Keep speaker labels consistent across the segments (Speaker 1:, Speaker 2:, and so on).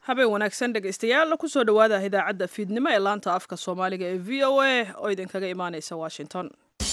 Speaker 1: habeen wanaagsan dhegaystayaal kusoo dhowaada idaacadda fiidnimo ee laanta afka soomaaliga ee v o a oo idinkaga imaaneysa washington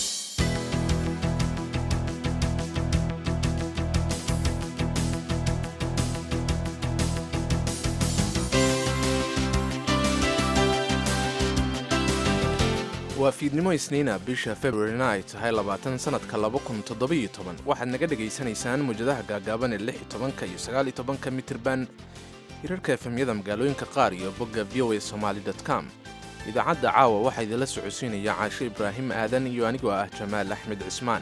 Speaker 2: waa fiidnimo isniina bisha februarina ay tahay labaatan sannadka laba kun toddobiyo toban waxaad naga dhegaysanaysaan muwjadaha gaagaaban ee lix iyo tobanka iyo sagaal iyo tobanka mitirban hirarka efemyada magaalooyinka qaar iyo bogga v o a somaali com idaacadda caawa waxaa idinla socodsiinaya caashe ibraahim aadan iyo anigoo ah jamaal axmed cismaan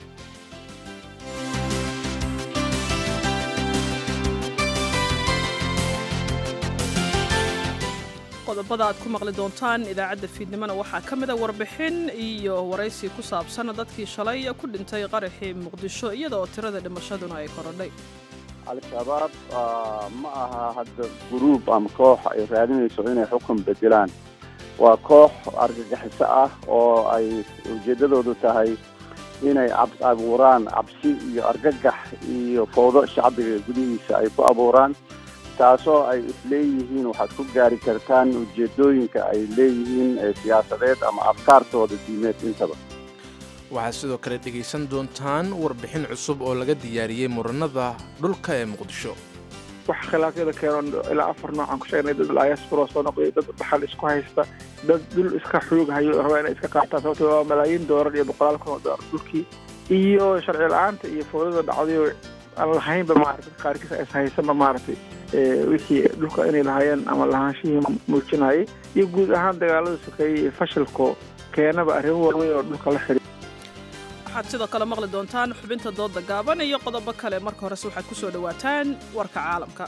Speaker 1: qodobada aad ku maqli doontaan idaacadda fiidnimona waxaa ka mida warbixin iyo waraysi ku saabsan dadkii shalay ku dhintay qaraxii muqdisho iyada oo tirada dhimashaduna ay korodhay
Speaker 3: al-shabaab ma aha hadda guruub ama koox ay raadinayso inay xukun bedelaan waa koox argagixiso ah oo ay ujeeddadoodu tahay inay abuuraan cabsi iyo argagax iyo fowdo shacbiga gudihiisa ay ku abuuraan taasoo ay isleeyihiin waxaad ku gaari kartaan ujeeddooyinka ay leeyihiin ee siyaasadeed ama afkaartooda diimeed intaba
Speaker 2: waxaad sidoo kale dhegaysan doontaan warbixin cusub oo laga diyaariyey muranada dhulka ee muqdisho
Speaker 4: wax khilaafyada keeno ilaa afar noocan ku sheegnay dad diaspora soo noqday dad dhaxal isku haysta dad dhul iska xoog hayo raba inay iska qaataan sababto waa malaayiin doolar iyo boqolaal kun oo doolar dhulkii iyo sharci la-aanta iyo fowdada dhacdayo aan lahaynba maaragtay qaarkiis is haysanba maaragtay wixii dhulka inay lahaayeen ama lahaanshihii muujinayay iyo guud ahaan dagaalada sokeeyey iyo fashilko keenaba arrimo waaweyn oo dhulka la xidhiir
Speaker 1: waxaad sidoo kale maqli doontaan xubinta dooda gaaban iyo qodobo kale marka horese waxaad ku soo dhowaataan warka caalamka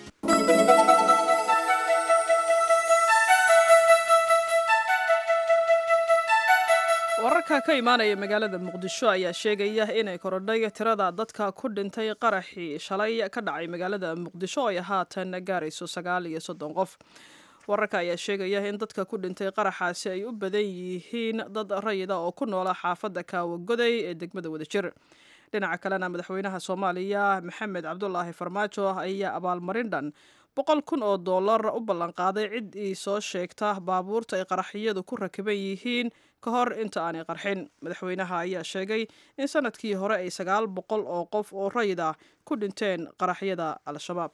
Speaker 1: wararka ka imaanaya magaalada muqdisho ayaa sheegaya inay korodhay tirada dadka ku dhintay qaraxii shalay ka dhacay magaalada muqdisho oo ay haatan gaarayso sagaal iyo soddon qof wararka ayaa sheegaya in dadka ku dhintay qaraxaasi ay u badan yihiin dad rayida oo ku noola xaafadda kaawagoday ee degmada wadajir dhinaca kalena madaxweynaha soomaaliya maxamed cabdulaahi farmaajo ayaa abaalmarin dhan boqol kun oo dollar u ballanqaaday cid ii soo sheegta baabuurta ay qaraxyadu ku rakiban yihiin ka hor inta aanay qarxin madaxweynaha ayaa sheegay in sanadkii hore ay sagaal boqol oo qof oo rayid ah ku dhinteen qaraxyada al-shabaab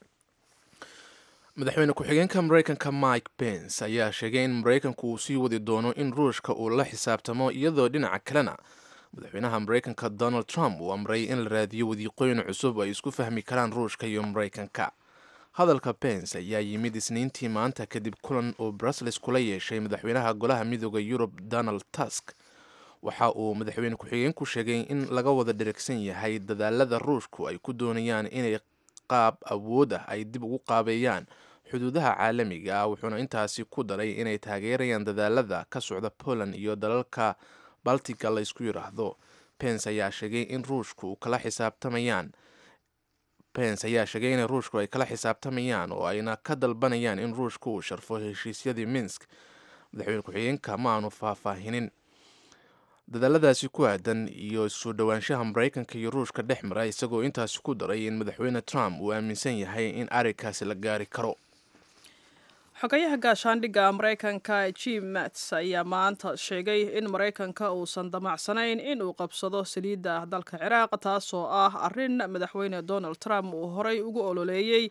Speaker 2: madaxweyne ku-xigeenka maraykanka mike pence ayaa sheegay in maraykanku uu sii wadi doono in ruushka uu la xisaabtamo iyadoo dhinaca kalena madaxweynaha maraykanka donald trump uu amray in la raadiyo wadiiqooyin cusub ay isku fahmi karaan ruushka iyo maraykanka hadalka pence ayaa yimid isniintii maanta kadib kulan uu brussels kula yeeshay madaxweynaha golaha midooda yurub donald tusk waxa uu madaxweyne ku-xigeenku sheegay in laga wada dherigsan yahay dadaalada ruushku ay ku doonayaan inay qaab awood ah ay dib ugu qaabeeyaan xuduudaha caalamiga ah wuxuuna intaasi ku daray inay taageerayaan dadaalada ka socda poland iyo dalalka baltiga la ysku yidhaahdo pence ayaa sheegay in ruushku kala xisaabtamayaan pence ayaa sheegay in ruushku ay kala xisaabtamayaan oo ayna ka dalbanayaan in ruushku uu sharfo heshiisyadii minsk madaxweyne ku-xigeenka ma aanu faahfaahinin dadaaladaasi ku aadan iyo soo dhowaanshaha maraykanka iyo ruushka dhex mara isagoo intaasi ku daray in madaxweyne trump uu aaminsan yahay in arrinkaasi la gaari karo
Speaker 1: xogayaha gaashaandhigga maraykanka jim mats ayaa maanta sheegay in maraykanka uusan damacsanayn in uu qabsado saliidda dalka ciraaq taasoo ah arrin madaxweyne donald trump uu horey ugu ololeeyey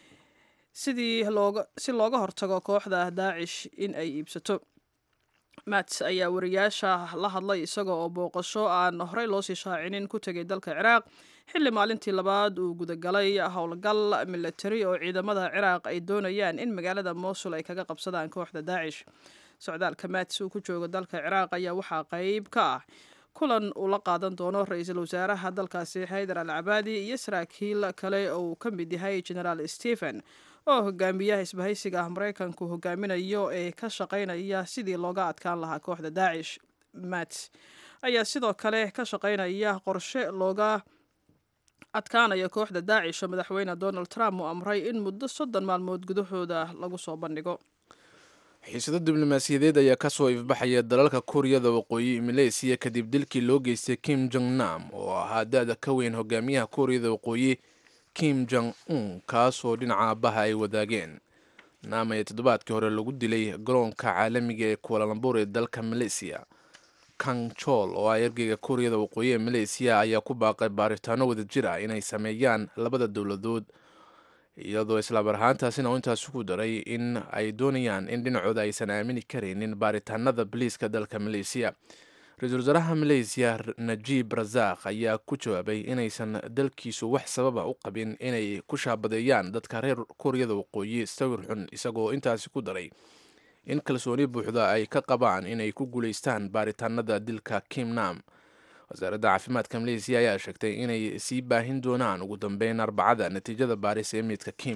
Speaker 1: sidii looga si looga hortago kooxda daacish in ay iibsato mats ayaa wariyaasha la hadlay isaga oo booqasho aan horey loosii shaacinin ku tegay dalka ciraaq xilli maalintii labaad uu gudagalay howlgal milatari oo ciidamada ciraaq ay doonayaan in magaalada mosul ay kaga qabsadaan kooxda daacish socdaalka mats uu ku joogo dalka ciraaq ayaa waxaa qeyb ka ah kulan uu la qaadan doono ra-iisul wasaaraha dalkaasi xaydar al cabaadi iyo saraakiil kale oo uu ka mid yahay genaraal stephen oo hogaamiyaha isbahaysiga ah maraykanku hogaaminayo ee ka shaqaynaya sidii looga adkaan lahaa kooxda daacish mats ayaa sidoo kale ka shaqaynaya qorshe looga adkaanaya kooxda daacish oo madaxweyne donald trump uu amray in muddo soddon maalmood gudahooda lagu soo bandhigo
Speaker 2: xiisado diblomaasiyadeed ayaa kasoo ifbaxaya dalalka kuuriyada waqooyi maleysiya kadib dilkii loo geystay kim jong nam oo ahaa da-da ka weyn hogaamiyaha kuuriyada waqooyi kim jong un kaasoo dhinaca aabbaha ay wadaageen naam ee toddobaadkii hore lagu dilay garoonka caalamiga ee kualalambur ee dalka maleysiya kang chol oo ah ergeyga kuuriyada waqooyi ee maleysiya ayaa ku baaqay baaritaano wadajir ah inay sameeyaan labada dowladood iyadoo islaamar ahaantaasina uu intaasi ku daray in ay doonayaan in dhinacooda aysan aamini karaynin baaritaanada boliiska dalka maleysiya ra-iisul wasaaraha maleysiya najiib razakh ayaa ku jawaabay inaysan dalkiisu wax sababa u qabin inay ku shaabadeeyaan dadka reer kuuriyada waqooyi sawir xun isagoo intaasi ku daray in kalsooni buuxda ay ka qabaan inay ku guulaystaan baaritaanada dilka kim nam wasaaradda caafimaadka maleysiya ayaa sheegtay inay sii baahin doonaan ugu dambeyn arbacada natiijada baaris ee meydka kim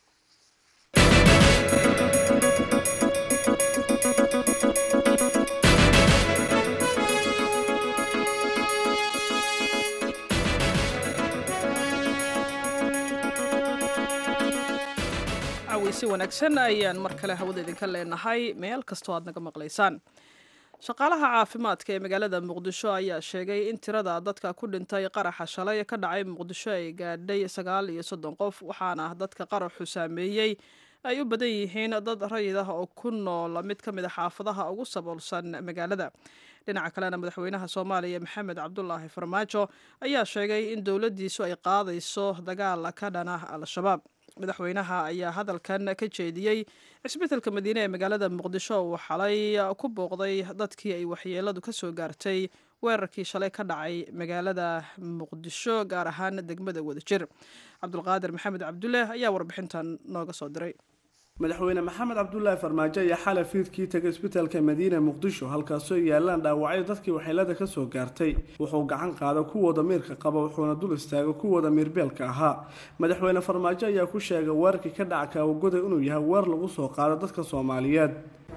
Speaker 1: si wanaagsan ayaan mar kale hawada idinka leenahay meel kastoo aad naga maqlaysaan shaqaalaha caafimaadka ee magaalada muqdisho ayaa sheegay in tirada dadka ku dhintay qaraxa shalay ka dhacay muqdisho ay gaadhay sagaal iyo soddon qof waxaana dadka qaraxu saameeyey ay u badan yihiin dad rayid ah oo ku nool mid ka mid a xaafadaha ugu saboolsan magaalada dhinaca kalena madaxweynaha soomaaliya maxamed cabdulaahi farmaajo ayaa sheegay in dowladdiisu ay qaadayso dagaal ka dhana al-shabaab madaxweynaha ayaa hadalkan ka jeediyey cisbitaalka madiine ee magaalada muqdisho uu xalay ku booqday dadkii ay waxyeeladu ka soo gaartay weerarkii shalay ka dhacay magaalada muqdisho gaar ahaan degmada wadajir cabdulqaadir maxamed cabdulle ayaa warbixintan nooga soo diray
Speaker 5: madaxweyne maxamed cabdulaahi farmaajo ayaa xalay fiidkii tagay isbitaalka madiina muqdisho halkaasoo yaalaan dhaawacyo dadkii waxyeelada ka soo gaartay wuxuu gacan qaada kuwa damiirka qaba wuxuuna dul istaaga kuwa damiirbeelka ahaa madaxweyne farmaajo ayaa ku sheegay weerarkii ka dhaca kaawagoda inuu yahay weer lagu soo qaado dadka soomaaliyeed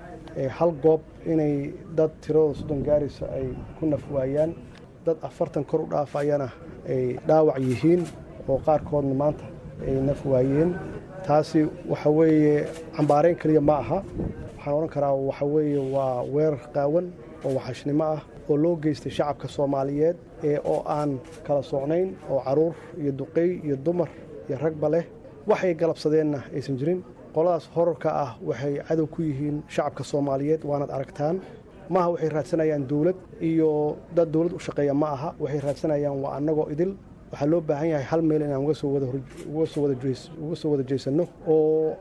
Speaker 6: hal goob inay dad tiradooda soddon gaaraysa ay ku nafwaayaan dad afartan kor u dhaafayana ay dhaawac yihiin oo qaarkoodna maanta ay nafwaayeen taasi waxa weeye cambaarayn keliya ma aha waxaan odhan karaa waxa weeye waa weerar qaawan oo waxashnimo ah oo loo geystay shacabka soomaaliyeed ee oo aan kala socnayn oo caruur iyo duqey iyo dumar iyo ragba leh waxay galabsadeenna aysan jirin qoladaas horarka ah waxay cadow ku yihiin shacabka soomaaliyeed waanaad aragtaan maaha waxay raadsanayaan dowlad iyo dad dowlad u shaqeeya ma aha waxay raadsanayaan waa annagoo idil waxaa loo baahan yahay hal meel inaan uga soo wada jeesanno oo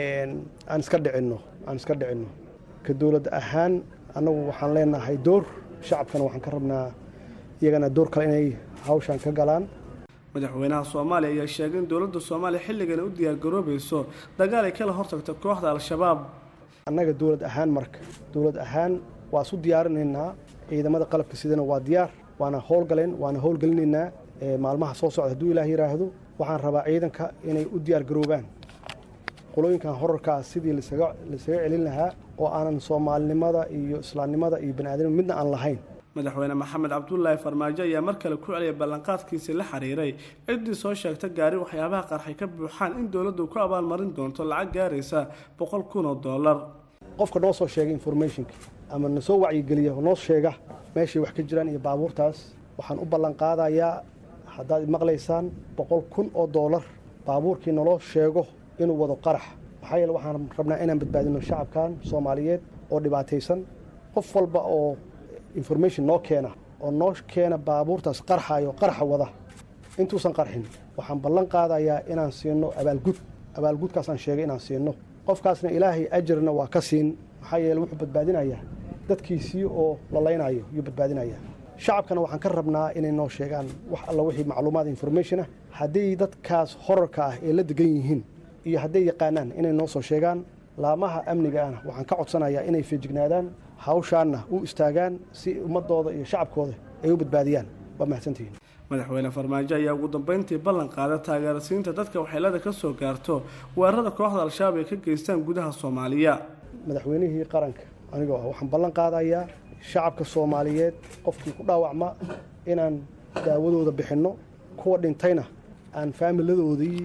Speaker 6: aan iska dhicinno aan iska dhicinno ka dowlad ahaan annagu waxaan leenahay door shacabkana waxaan ka rabnaa iyagana door kale inay hawshan ka galaan
Speaker 5: madaxweynaha soomaaliya ayaa sheegay in dowladda soomaaliya xilligan u diyaargaroobayso dagaal ay kala hortagto kooxda al-shabaab
Speaker 6: annaga dowlad ahaan marka dowlad ahaan waa isu diyaarinaynaa ciidamada qalabka sidana waa diyaar waana howlgaleen waana howlgelinaynaa maalmaha soo socda hadduu ilaah yidhaahdo waxaan rabaa ciidanka inay u diyaar garoobaan qolooyinkan horarkaa sidii lasaga celin lahaa oo aanan soomaalinimada iyo islaamnimada iyo baniaadamnima midna aan lahayn
Speaker 5: madaxweyne maxamed cabdulaahi farmaajo ayaa mar kale ku celiyay ballanqaadkiisii la xiriiray ciddii soo sheegta gaari waxyaabaha qarxay ka buuxaan in dowladdu ku abaalmarin doonto lacag gaaraysa boqol kun oo dollar
Speaker 6: qofka noo soo sheegay informationka ama nasoo wacyigeliya noo sheega meeshay wax ka jiraan iyo baabuurtaas waxaan u ballanqaadayaa haddaad maqlaysaan boqol kun oo doolar baabuurkii naloo sheego inuu wado qarax maxaa yeele waxaan rabnaa inaan badbaadino shacabkan soomaaliyeed oo dhibaataysan qof walba oo information noo keena oo noo keena baabuurtaas qarxayo qarxa wada intuusan qarxin waxaan ballan qaadayaa inaan siino abaalgud abaalgudkaasaan sheegay inaan siino qofkaasna ilaahay ajarna waa ka siin maxaa yeele wuxuu badbaadinayaa dadkiisii oo lalaynayo yuu badbaadinayaa shacabkana waxaan ka rabnaa inay noo sheegaan wax alla wixii macluumaad information ah hadday dadkaas horarka ah ee la degan yihiin iyo hadday yaqaanaan inay noo soo sheegaan laamaha amnigaana waxaan ka codsanayaa inay feejignaadaan hawshaanna u istaagaan si ummadooda iyo shacabkooda ay u badbaadiyaan waa mahadsantihiin
Speaker 5: madaxweyne farmaajo ayaa ugu dambeyntii ballan qaada taageerasiinta dadka waxyeelada ka soo gaarto weerarada kooxda al-shabaab ay ka geystaan gudaha soomaaliya
Speaker 6: madaxweynihii qaranka anigoo ah waxaan ballan qaadayaa shacabka soomaaliyeed qofkii ku dhaawacma inaan daawadooda bixinno kuwa dhintayna aan faamiladoodii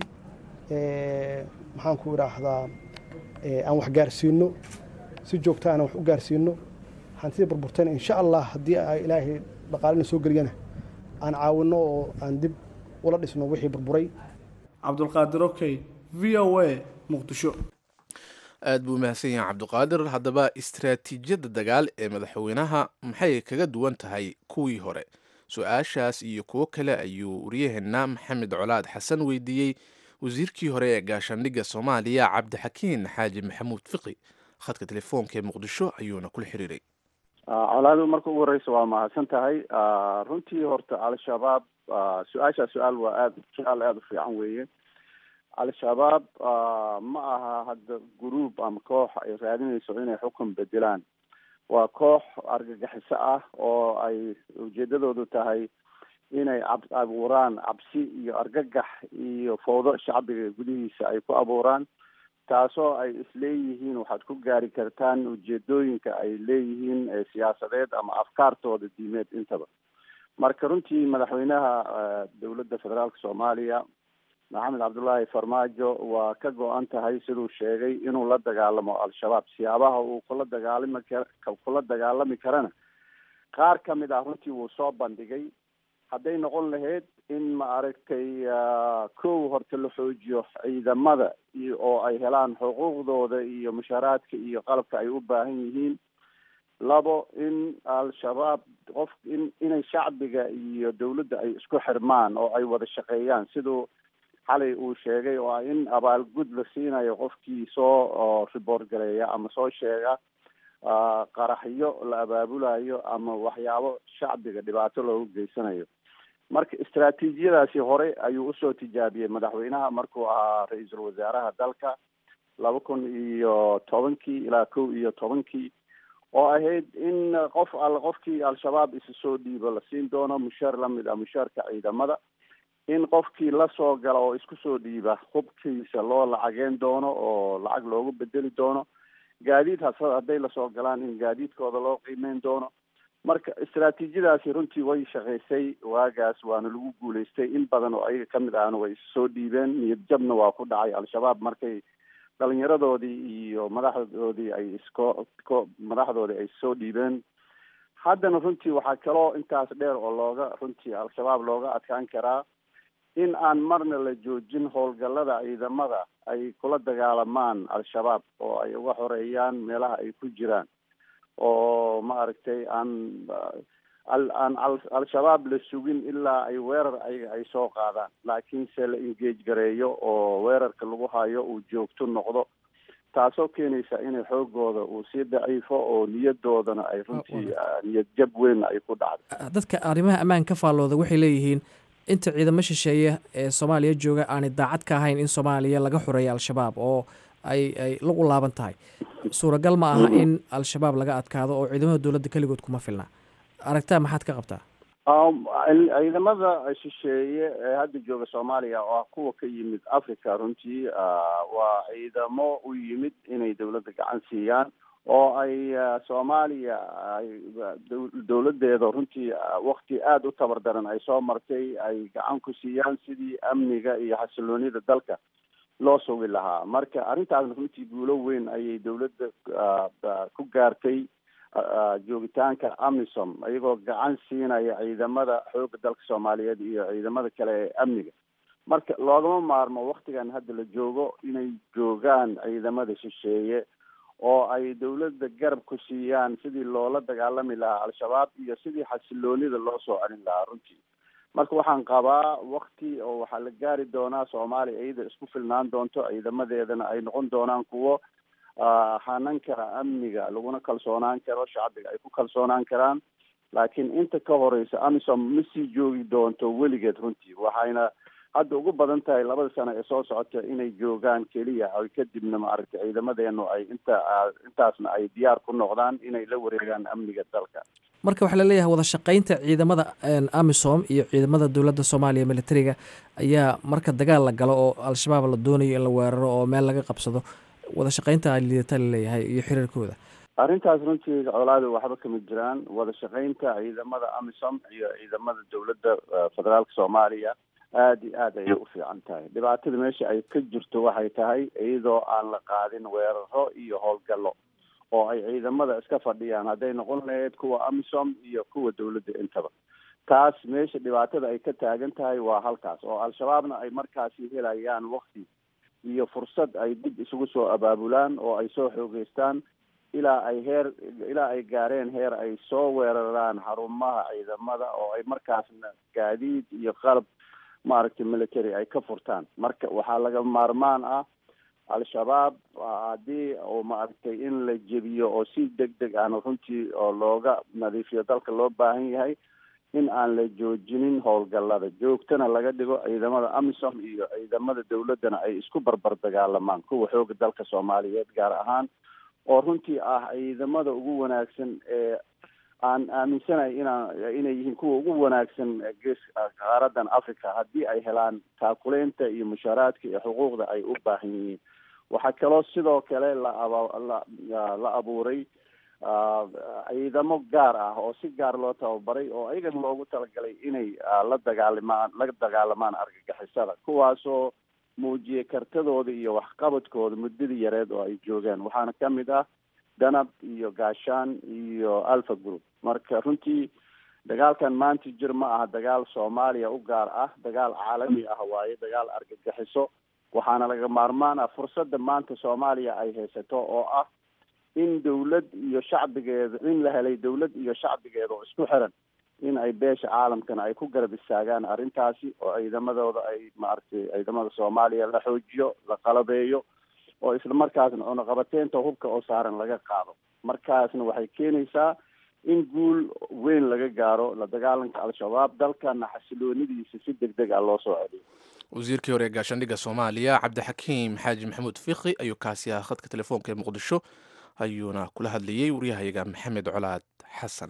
Speaker 6: maxaan ku idhaahdaa aan wax gaarsiino si joogtaana wax u gaarsiino hantida burburtayna insha allah haddii ay ilaahay dhaqaalina soo geliyana aan caawinno oo aan dib ula dhisno wixii burburay
Speaker 5: cabdulqaadir okey v o a muqdisho
Speaker 2: aad buu mahadsan yahay cabdiqaadir haddaba istaraatiijiyadda dagaal ee madaxweynaha maxay kaga duwan tahay kuwii hore su-aashaas iyo kuwo kale ayuu waryaheena maxamed colaad xasan weydiiyey wasiirkii hore ee gaashaandhigga soomaaliya cabdixakiin xaaji maxamuud fiqi khadka telefoonka ee muqdisho ayuuna kula xiriiray
Speaker 3: colaadu marka ugu horeysa waa mahadsan tahay runtii horta al-shabaab su-aashaa su-aal waa aad su-aal aada u fiican weeye al-shabaab ma aha hadda gruub ama koox ay raadinayso inay xukun bedelaan waa koox argagixiso ah oo ay ujeedadoodu tahay inay cab abuuraan cabsi iyo argagax iyo fowdo shacbiga gudihiisa ay ku abuuraan taasoo ay isleeyihiin waxaad ku gaari kartaan ujeedooyinka ay leeyihiin ee siyaasadeed ama afkaartooda diimeed intaba marka runtii madaxweynaha dowladda federaalka soomaaliya maxamed cabdullaahi farmaajo waa ka go-an tahay siduu sheegay inuu la dagaalamo al-shabaab siyaabaha uu kula dagaalami kar kula dagaalami karana qaar ka mid ah runtii wuu soo bandhigay hadday noqon lahayd in ma aragtay kow horta la xoojiyo ciidamada iyo oo ay helaan xuquuqdooda iyo mushaaraadka iyo qalabka ay u baahan yihiin labo in al-shabaab qof in inay shacbiga iyo dawladda ay isku xirmaan oo ay wada shaqeeyaan siduu xalay uu sheegay oo ah in abaalgud la siinayo qofkii soo report gareeya ama soo sheega qaraxyo la abaabulayo ama waxyaabo shacbiga dhibaato loogu geysanayo marka istaraatiijiyadaasi hore ayuu usoo tijaabiyey madaxweynaha markuu ahaa ra-iisul wasaaraha dalka laba kun iyo tobankii ilaa kow iyo tobankii oo ahayd in qof alle qofkii al-shabaab isa soo dhiibo la siin doono mushaar lamid ah mushaarka ciidamada in qofkii lasoo gala oo isku soo dhiiba hubkiisa loo lacageen doono oo lacag loogu bedeli doono gaadiid has hadday lasoo galaan in gaadiidkooda loo qiimeyn doono marka istaraatiijiyadaasi runtii way shaqaysay waagaas waana lagu guulaystay in badan oo ayaga kamid ahna way issoo dhiibeen niyad jabna waa ku dhacay al-shabaab markay dhalinyaradoodii iyo madaxdoodii ay isko ko madaxdoodii ay soo dhiibeen haddana runtii waxaa kaloo intaas dheer oo looga runtii al-shabaab looga adkaan karaa in aan marna la joojin howlgallada ciidamada ay kula dagaalamaan al-shabaab oo ay uga xoreeyaan meelaha ay ku jiraan oo ma aragtay aan aan al-shabaab la sugin ilaa ay weerar ayaga ay soo qaadaan laakiinse la engage gareeyo oo weerarka lagu hayo uu joogto noqdo taasoo keenaysa inay xoogooda uu sii daciifo oo niyadoodana ay runtii niyad jab weyn ay ku dhacdo
Speaker 7: dadka arrimaha ammaan ka faallooda waxay leeyihiin inta ciidamo shisheeye ee soomaaliya jooga aanay daacad ka ahayn in soomaaliya laga xoreeya al-shabaab oo ay ay lagu laaban tahay suuragal ma aha in al-shabaab laga adkaado oo ciidamada dowladda keligood kuma filna aragtaa maxaad ka qabtaa
Speaker 3: ciidamada shisheeye ee hadda jooga soomaaliya oo ah kuwa ka yimid africa runtii waa ciidamo u yimid inay dawladda gacan siiyaan oo ay soomaaliya dawladeeda runtii wakti aada u tabar daran ay soo martay ay gacan ku siiyaan sidii amniga iyo xasiloonida dalka loo sugi lahaa marka arrintaasna runtii guulo weyn ayay dawladda ku gaartay joogitaanka amisom iyagoo gacan siinaya ciidamada xooga dalka soomaaliyeed iyo ciidamada kale ee amniga marka loogama maarmo waktigan hadda la joogo inay joogaan ciidamada shisheeye oo ay dawladda garab ku siiyaan sidii loola dagaalami lahaa al-shabaab iyo sidii xasiloonida loo soo celin lahaa runtii marka waxaan qabaa wakti oo waxaa la gaari doonaa soomaaliya iyada isku filnaan doonto ciidamadeedana ay noqon doonaan kuwo hanan kara amniga laguna kalsoonaan karo shacbiga ay ku kalsoonaan karaan laakiin inta ka horeysa amisom ma sii joogi doonto weligeed runtii waxayna hadda ugu badan tahay labada sano ee soo socota inay joogaan keliya ay kadibna maaragtay ciidamadeenu ay inta intaasna ay diyaar ku noqdaan inay la wareegaan amniga dalka
Speaker 7: marka waxaa laleeyahay wada shaqaynta ciidamada amisom iyo ciidamada dowladda soomaaliya militariga ayaa marka dagaal la galo oo al-shabaab la doonayo in la weeraro oo meel laga qabsado wada shaqaynta liidata laleeyahay iyo xiriirkooda
Speaker 3: arrintaas runtii colaada waxba kama jiraan wada shaqaynta ciidamada amisom iyo ciidamada dowladda federaalka soomaaliya aada iyo aad ayay u fiican tahay dhibaatada meesha ay ka jirto waxay tahay iyadoo aan la qaadin weeraro iyo howlgallo oo ay ciidamada iska fadhiyaan hadday noqon lahayd kuwa amisom iyo kuwa dawladda intaba taas meesha dhibaatada ay ka taagan tahay waa halkaas oo al-shabaabna ay markaasi helayaan wakti iyo fursad ay dib isugu soo abaabulaan oo ay soo xoogeystaan ilaa ay heer ilaa ay gaareen heer ay soo weeraraan xarumaha ciidamada oo ay markaasna gaadiid iyo qalab maaragtay military ay ka furtaan marka waxaa laga maarmaan ah al-shabaab haddii oo maaragtay in la jebiyo oo si deg deg ahna runtii oo looga nadiifiyo dalka loo baahan yahay in aan la joojinin howlgallada joogtana laga dhigo ciidamada amisom iyo ciidamada dawladdana ay isku barbar dagaalamaan kuwa xooga dalka soomaaliyeed gaar ahaan oo runtii ah ciidamada ugu wanaagsan ee aan aaminsanahay inaan inay yihiin kuwa ugu wanaagsan gees qaaradan africa haddii ay helaan taakuleynta iyo mushaaraadka iyo xuquuqda ay u baahan yihiin waxaa kaloo sidoo kale la aba la la abuuray ciidamo gaar ah oo si gaar loo tababaray oo ayagan loogu talagalay inay la dagaalimaan la dagaalamaan argagixisada kuwaasoo muujiyay kartadooda iyo waxqabadkooda muddadii yareed oo ay joogeen waxaana ka mid ah danab iyo gaashaan iyo alpha group marka runtii dagaalkan maanta jir ma aha dagaal soomaaliya u gaar ah dagaal caalami ah waaye dagaal argagixiso waxaana laga maarmaan ah fursadda maanta soomaaliya ay haysato oo ah in dawlad iyo shacbigeeda in la helay dawlad iyo shacbigeeda oo isku xiran in ay beesha caalamkana ay ku garab istaagaan arrintaasi oo ciidamadooda ay maaragtay ciidamada soomaaliya la xoojiyo la qalabeeyo oo isla markaasna cunaqabateynta hubka oo saaran laga qaado markaasna waxay keenaysaa in guul weyn laga gaaro la dagaalanka al-shabaab dalkana xasiloonidiisa si deg deg ah loo soo celiyo
Speaker 2: wasiirkii hore ee gaashaandhigga soomaaliya cabdixakiim xaaji maxamuud fiqi ayuu kaasi ahaa khadka telefoonka ee muqdisho ayuuna kula hadlayey waryahayaga maxamed colaad xasan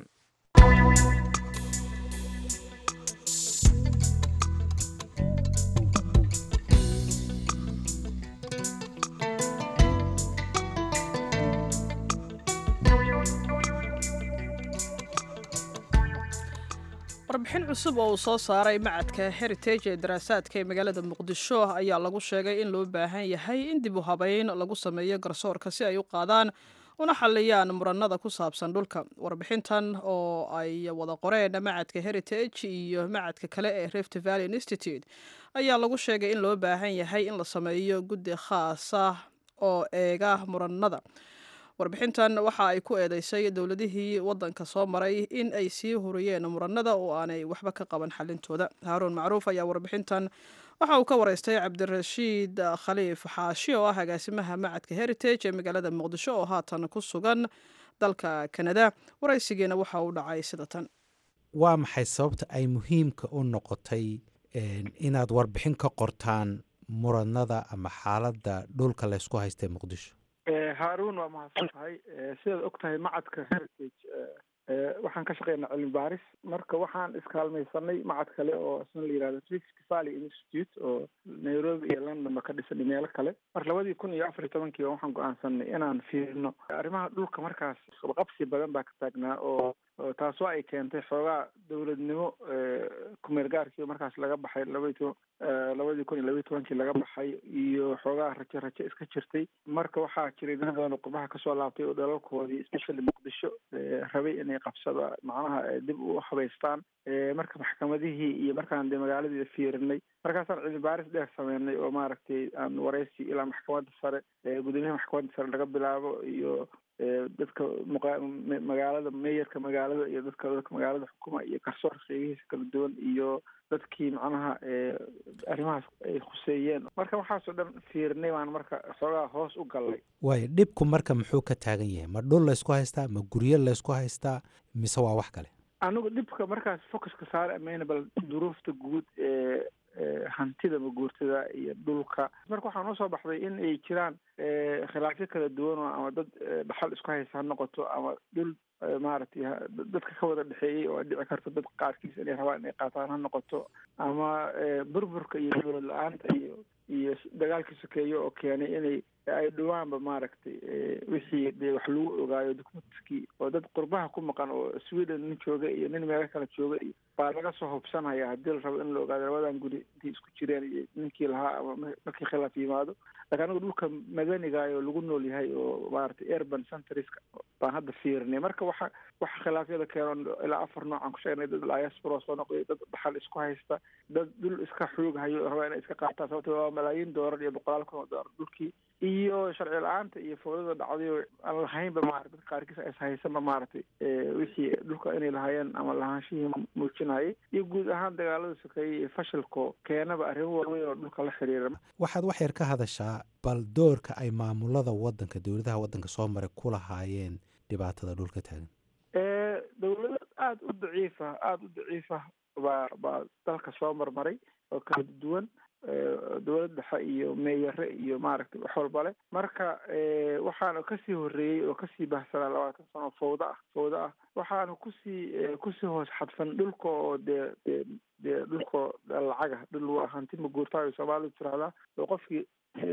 Speaker 1: warbixin cusub oo uu soo saaray macadka heritage ee daraasaadka ee magaalada muqdisho ayaa lagu sheegay in loo baahan yahay in dib u habeyn lagu sameeyo garsoorka si ay u qaadaan una xaliyaan muranada ku saabsan dhulka warbixintan oo ay wada qoreen macadka heritage iyo macadka kale ee rift valley institute ayaa lagu sheegay in loo baahan yahay in la sameeyo guddi khaas ah oo eega muranada warbixintan waxa ay ku eedeysay dowladihii wadanka soo maray in ay sii huriyeen muranada oo aanay waxba ka qaban xalintooda haaruun macruuf ayaa warbixintan waxa uu ka wareystay cabdirashiid khaliif xaashi oo ah agaasimaha macadka heritage ee magaalada muqdisho oo haatan ku sugan dalka kanada waraysigiina waxa uu dhacay sida tan
Speaker 8: waa maxay sababta ay muhiimka u noqotay inaad warbixin ka qortaan muranada ama xaaladda dhulka laysku haystay muqdisho
Speaker 4: haaruun waa mahadsan tahay sidaad og tahay macadka heritage waxaan ka shaqeynaa cilmi baaris marka waxaan iskaalmaysanay macad kale oo isna la yihahdo rift valley institute oo nairobi iyo london ba ka dhisan iyo meelo kale marka labadii kun iyo afar iyo tobankiiba waxaan go-aansanay inaan fiirino arrimaha dhulka markaas qabsi badan baa ka taagnaa oo taasoo ay keentay xoogaa dowladnimo kumeel gaarkii markaas laga baxay labadi to labadii kun iyo labaiy tobankii laga baxay iyo xoogaa rajo rajo iska jirtay marka waxaa jiray dad badan oo qurbaha kasoo laabtay oo dhalalkoodii especially muqdisho rabay inay qabsada macnaha dib u habaystaan marka maxkamadihii iyo markaan dee magaaladii fiirinay markaasaan cilmi baaris dheer sameynay oo maaragtay aan waraysi ilaa maxkamadda sare gudoomiyaha maxkamadda sare laga bilaabo iyo dadka magaalada meeyarka magaalada iyo dadka dadka magaalada xukuma iyo garsoorka qeybihiisa kala duwan iyo dadkii macnaha arrimahaas ay khuseeyeen marka waxaasoo dhan fiirinay baan marka xoogaa hoos u gallay
Speaker 8: waayo dhibku marka muxuu ka taagan yahay ma dhul laysku haystaa ma guryo laysku haystaa mise waa wax kale
Speaker 4: anigu dhibka markaas focuska saare amaynabal duruufta guud ee hantida maguurtada iyo dhulka marka waxaa noo soo baxday in ay jiraan khilaafyo kala duwan oo ama dad dhaxal isku haysa ha noqoto ama dhul maaragtay dadka ka wada dhexeeyey oo dhici karto dad qaarkiis inay rabaan inay qaataan ha noqoto ama burburka iyo dowlad la-aanta iyo iyo dagaalkii sokeeye oo keenay inay ay dhawaanba maaragtay wixii dee wax lagu ogaayo documentkii oo dad qurbaha ku maqan oo sweden nin jooga iyo nin meelo kale jooga iyo baa laga soo hubsanaya haddii la rabo in la ogaado labadan guri intii isku jireen iyo ninkii lahaa ama markii khilaaf yimaado laakiin anigu dhulka madaniga oo lagu nool yahay oo maaragtay urban centriska baan hadda fiirinay marka waxa waxa khilaafyada keeno ilaa afar noocan ku sheegnay dad diaspora soo noqday dad dhaxal isku haysta dad dhul iska xoog hayo raba inay iska qaataan sababto waa malaayiin doolar iyo boqolaal kun oo doolar dhulkii iyo sharci la-aanta iyo fowdada dhacday oo aan lahaynba maarata dadka qaarkiis is haysanba maaragtay wixii dhulka inay lahaayeen ama lahaanshihii muujinayay iyo guud ahaan dagaalada sokeeyey iyo fashilko keenaba arrimo waaweyn oo dhulka la xiriira
Speaker 8: waxaad wax yar ka hadashaa bal doorka ay maamulada wadanka dowladaha wadanka soo maray ku lahaayeen dhibaatada dhulka taagan
Speaker 4: dowlado aada u daciifa aada u daciifa baa baa dalka soo marmaray oo kala duwan dowlad dhexe iyo meeyare iyo maaragtay wax walba leh marka waxaana kasii horeeyey oo kasii bahsanaa labaatan sano fawda ah fawda ah waxaana kusii kusii hoos xadfan dhulka oo dee dee dee dhulka lacaga dhul waa hanti maguurtaayo soomaalidu tirahdaa oo qofkii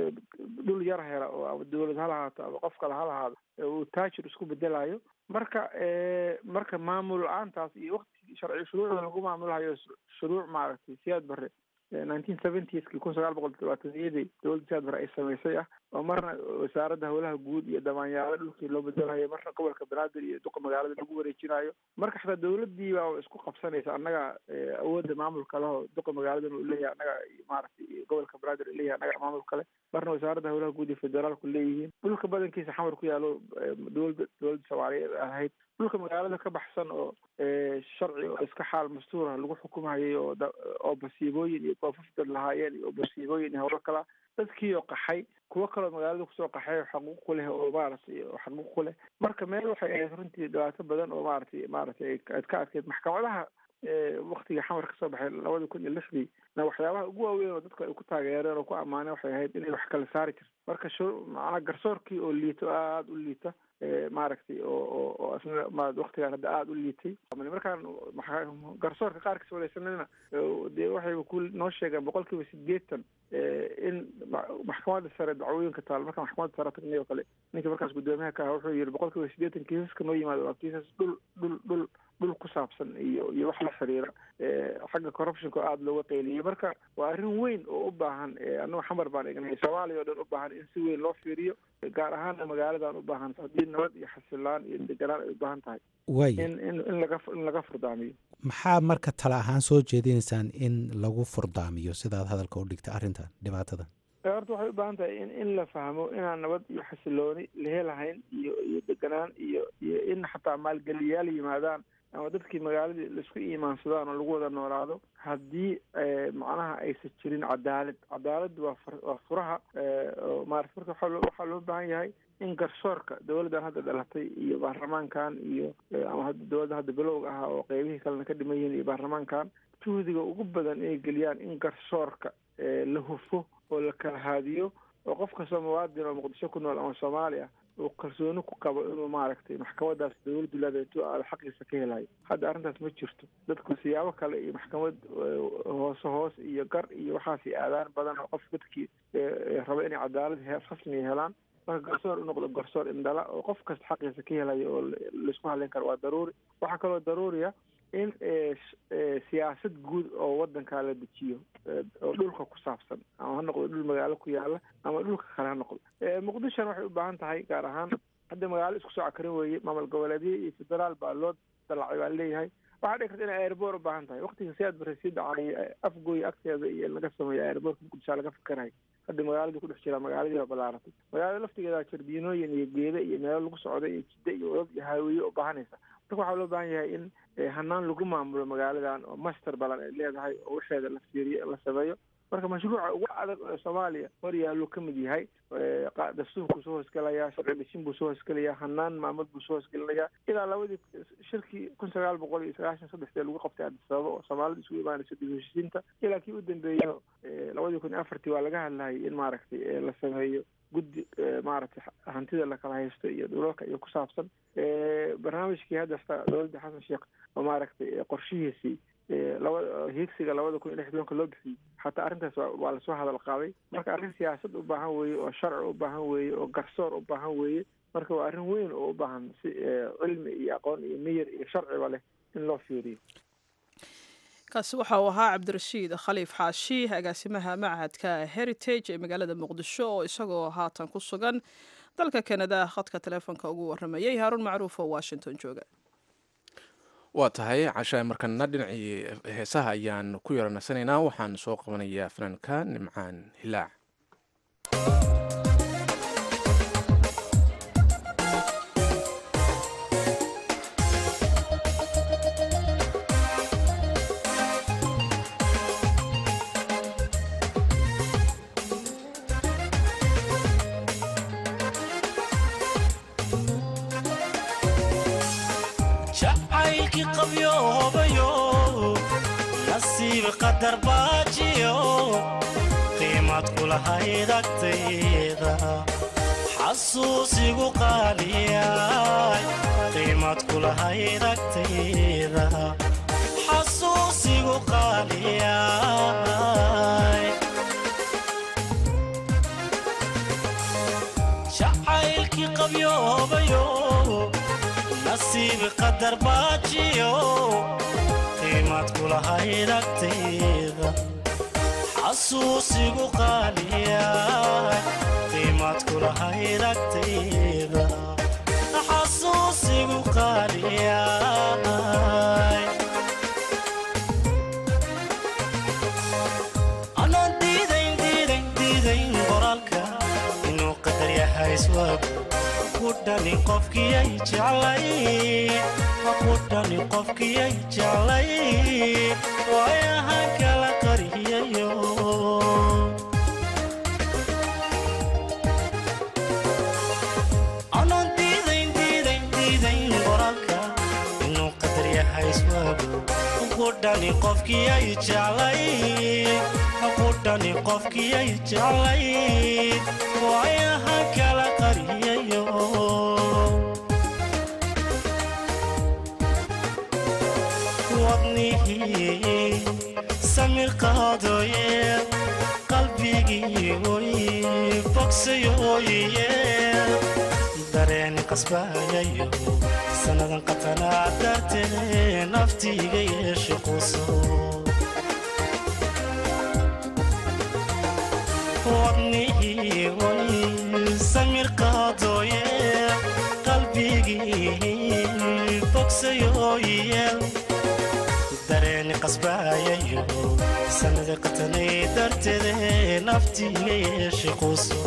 Speaker 4: dhul yar hela oo ama dowlad ha lahaato ama qof kale ha lahaado uu taajir isku bedelayo marka marka maamul la-aantaas iyo waktigii sharci shuruucda lagu maamulhayo shuruuc maaragtay siyaad bare nineteen seventieski kun sagaal boqol todobaataniyadii dowladda siyaad bare ay samaysay ah oo marna wasaaradda howlaha guud iyo damaanyaalo dhulkii loo bedelayo marna gobolka banaadir iyo duqa magaalada lagu wareejinayo marka xataa dowladii baa isku qabsanaysa annaga awoodda maamulka leho duqa magaaladan uu leeyahay annaga maaragtay gobolka banaadir uu leeyahay annaga maamul kale marna wasaaradda howlaha guud iyo federaalku leeyihiin dhulka badankiisa xamar ku yaalo dowladda dowladda soomaaliyeed ahayd dhulka magaalada ka baxsan oo sharci oo iska xaal mastuura lagu xukumhayay oo oo basiibooyin iyo goofaf dad lahaayeen iyo basiibooyin iyo howlo kala dadkii oo qaxay kuwo kaloo magaalada kusoo qaxay xaquuq ku leh oo maaragtay xaquuq ku leh marka meel waxay ahayd runtii dhibaato badan oo maaragtay maaragtay ad ka adkeyd maxkamadaha waktiga xamar kasoo baxay labada kun iyo lixdii na waxyaabaha ugu waaweyn oo dadka ay ku taageereen oo ku ammaaneen waxay ahayd inay wax kala saari jirto marka macnaa garsoorkii oo liito aada u liita maaragtay oo oo oo isna ma waktigaan hadda aada u liitay markaan garsoorka qaarkiis wareysanayna dee waxayba ku noo sheegeen boqol kiiba sideetan in maxkamadda sare dacwooyinka taal marka maxkamadda sare tagnay oo kale ninkii markaas guddoomiyaha ka aha wuxuu yihi boqol kiiba sideetan kiisaska noo yimaado waa kiisas dhul dhul dhul dhul ku saabsan iyo iyo wax la xiriira xagga corruptionka oo aada looga qeyliyay marka waa arrin weyn oo u baahan annaga xamar baan egnay soomaaliya oo dhan u baahan in si weyn loo fiiriyo gaar ahaana magaaladan u baahan haddii nabad iyo xasilaan iyo deganaan ay u baahan tahay
Speaker 8: way
Speaker 4: in in in laga in laga furdaamiyo
Speaker 8: maxaa marka tala ahaan soo jeedinaysaan in lagu furdaamiyo sidaad hadalka u dhigta arrintan dhibaatadan
Speaker 4: horta waxay u baahan tahay in in la fahmo inaan nabad iyo xasilooni la helahayn iyo iyo deganaan iyo iyo in xataa maalgeliyayaal yimaadaan ama dadkii magaaladii laisku iimaansadaan oo lagu wada noolaado haddii macnaha aysan jirin cadaalad cadaaladdu waa waa furaha oo maarata marka waxaa waxaa loo baahan yahay in garsoorka dowladdan hadda dhalatay iyo baarlamaankan iyo ama hadda dowladda hadda bilowga ah oo qeybihii kalena ka dhiman yihiin iyo baarlamaankan juhdiga ugu badan inay geliyaan in garsoorka la hufo oo la kala haadiyo oo qof kastoo muwaadin oo muqdisho ku nool ama soomaali ah uu kalsooni ku qabo inuu maaragtay maxkamadaas dowladdu leedahay intuu aada xaqiisa ka helayo hadda arrintaas ma jirto dadku siyaabo kale iyo maxkamad hoose hoos iyo gar iyo waxaasi aadaan badan oo qof dadkii raba inay cadaalad rasmiya helaan marka garsoor u noqdo garsoor indhala oo qof kasta xaqiisa ka helayo oo laisku hadleyn karo waa daruuri waxaa kaloo daruuriya in siyaasad guud oo wadankaa la dejiyo oo dhulka ku saabsan ama ha noqdo dhul magaalo ku yaala ama dhulka kale ha noqdo muqdishona waxay u baahan tahay gaar ahaan hadda magaalo isku soo cakarin weeye maamul goboleedyo iyo federaal baa loo dalacay baa leeyahay waxaa dhici karta inay airboor u baahan tahay waktiga siyaad bare sii dhacay afgooy agteeda iyo in laga sameeyo airboorka muqdishaa laga fikerayo hadda magaaladii ku dhex jiraa magaaladii baa balaaratay magaalada laftigeeda jardiinooyin iyo geeda iyo meelo lagu socda iyo jidda iyo odad iyo haawiye u baahanaysa marka waxaa loo baahan yahay in hanaan lagu maamulo magaaladan oo master balan ay leedahay oo waxeeda la fiiriyo la sameeyo marka mashruuca ugu adag ee soomaaliya hor yaaluu ka mid yahay dastuurkuu soo hoosgelayaa sharci dhishin buu soo hoosgelayaa hanaan maamul buu soo hoosgelinayaa ilaa labadii shirkii kun sagaal boqol iyo sagaashan saddexdee lagu qabtay addis ababa oo soomaalida isugu imaanayso dib heshiisiinta ilaa kii u dambeeyo labadii kun iyo afartii waa laga hadlayay in maaragtay la sameeyo guddi maaragtay hantida lakala haysto iyo dhulalka iyo ku saabsan barnaamijkii hadda dowladda xasan sheekh oo maaragtay qorshihiisii laba hiigsiga labada kun iyo lix tobanka loo bixiyey xataa arrintaas waa lasoo hadal qaaday marka arrin siyaasad u baahan weeye oo sharci u baahan weeye oo garsoor u baahan weeye marka waa arrin weyn oo u baahan si cilmi iyo aqoon iyo miyir iyo sharciba leh in loo fiiriyo
Speaker 1: kaasi waxa uu ahaa cabdirashiid khaliif xaashi agaasimaha machadka heritage ee magaalada muqdisho oo isagoo haatan ku sugan dalka kanada khadka taleefonka ugu waramayay haaruun macruuf oo washington jooga
Speaker 2: waa tahay cashaay markana dhinacii heesaha ayaan ku yaranasanaynaa waxaan soo qabanayaa fanaanka nimcaan hilaac
Speaker 9: jacaylkii qabyoobayo nasiib qadar baajiyo qiimad kulahayd agtayda xasuusigu qaaliyay qiimad kulahayd agtayda xasuusigu qaaliyay jacaylkii qabyoobayo nasiib qadar baajiyo qiimad kulahayd agtayda xasuusigu qaaliya qiimad kulahayd agtayda xasuusigu qaaliya anaan diidayn diidayn diidayn qoraalka inuu qadar yahay iswaagu kudhani qofkiyay jeclay kudhani qofkiyay jeclay waayahan kala qariyayo anaan diidayn diidayn diidayn qoraalka inuu qadar yahay iswaagu kudhani qofkiyay jeclay kudhani qofkiyay jeclay waayahan kala qariyayo wadnihii samir qaadooye qalbigii oy bogsayooye dareen qasbayayo sannadan qatanaa dartee naftiiga yeeshe quso wadnihii oy samir qaadooye qalbigii bogsayooye dareeni qasbayayo sanada qatanay darteede naftiiga yeeshe quso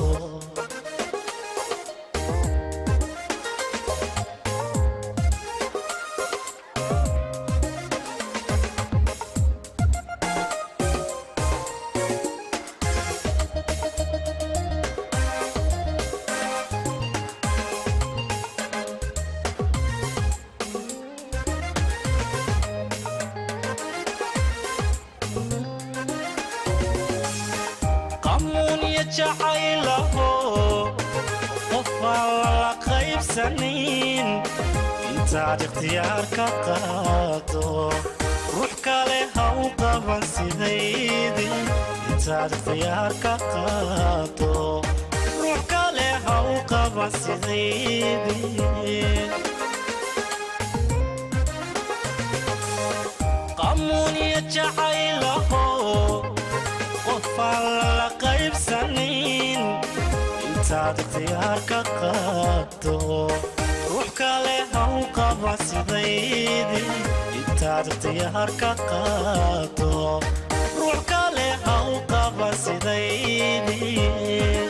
Speaker 9: qamuunya jacaylaho qofaan lala qaybsanin intaad ikhtiyaar ka qaado ruux kale ha u qaban sidaydii intaad ikhtiyaar ka qaado ruux kale ha u qaban sidaydii qamuunya jacaylaho qofaan lala qaybsanin intaad ikhtiyaar ka qaado ruux kale ha u qaba sidaydii intaad ikhtiyaar ka qaado ruux kale ha u qaba sidaydii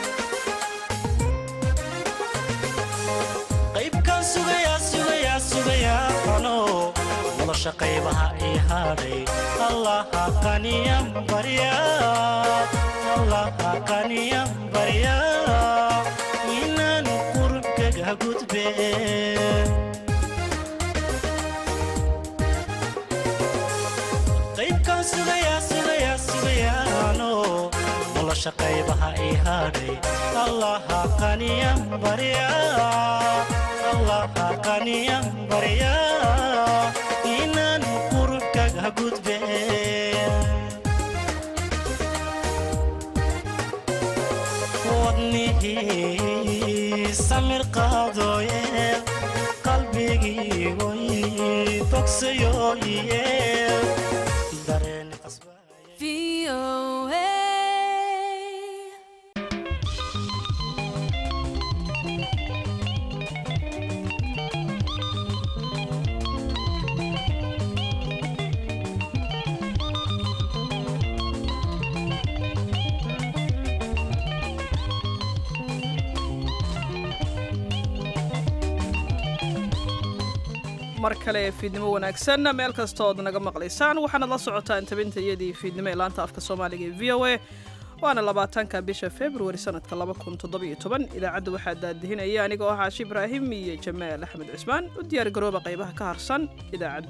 Speaker 9: qaybkan sugayaa sugayaa sugayaa ano nolosha qaybaha ii hadhay allaha qaniyan barya allaha qaniyan barya inaan qurubkaga gudbe qaybkan sugayaa sugayaa sugayaano nolosha qaybaha ii hadhay allaha qaniyan barya allaha qaniyan barya inaan qurubkaga gudbe wadnihii samir qaadooye qalbigii oy bogsayooye
Speaker 10: VOA.
Speaker 1: mar kale fiidnimo wanaagsan meel kastood naga maqlaysaan waxaanad la socotaan tabinta iyadii fiidnimo ee laanta afka soomaaliga ee v o a waana labaatanka bisha februari sanadka idaacadda waxaa daadihinaya anigoo ah caashi ibraahim iyo jamaal axmed cismaan u diyaar garooba qaybaha ka harsan idaacadda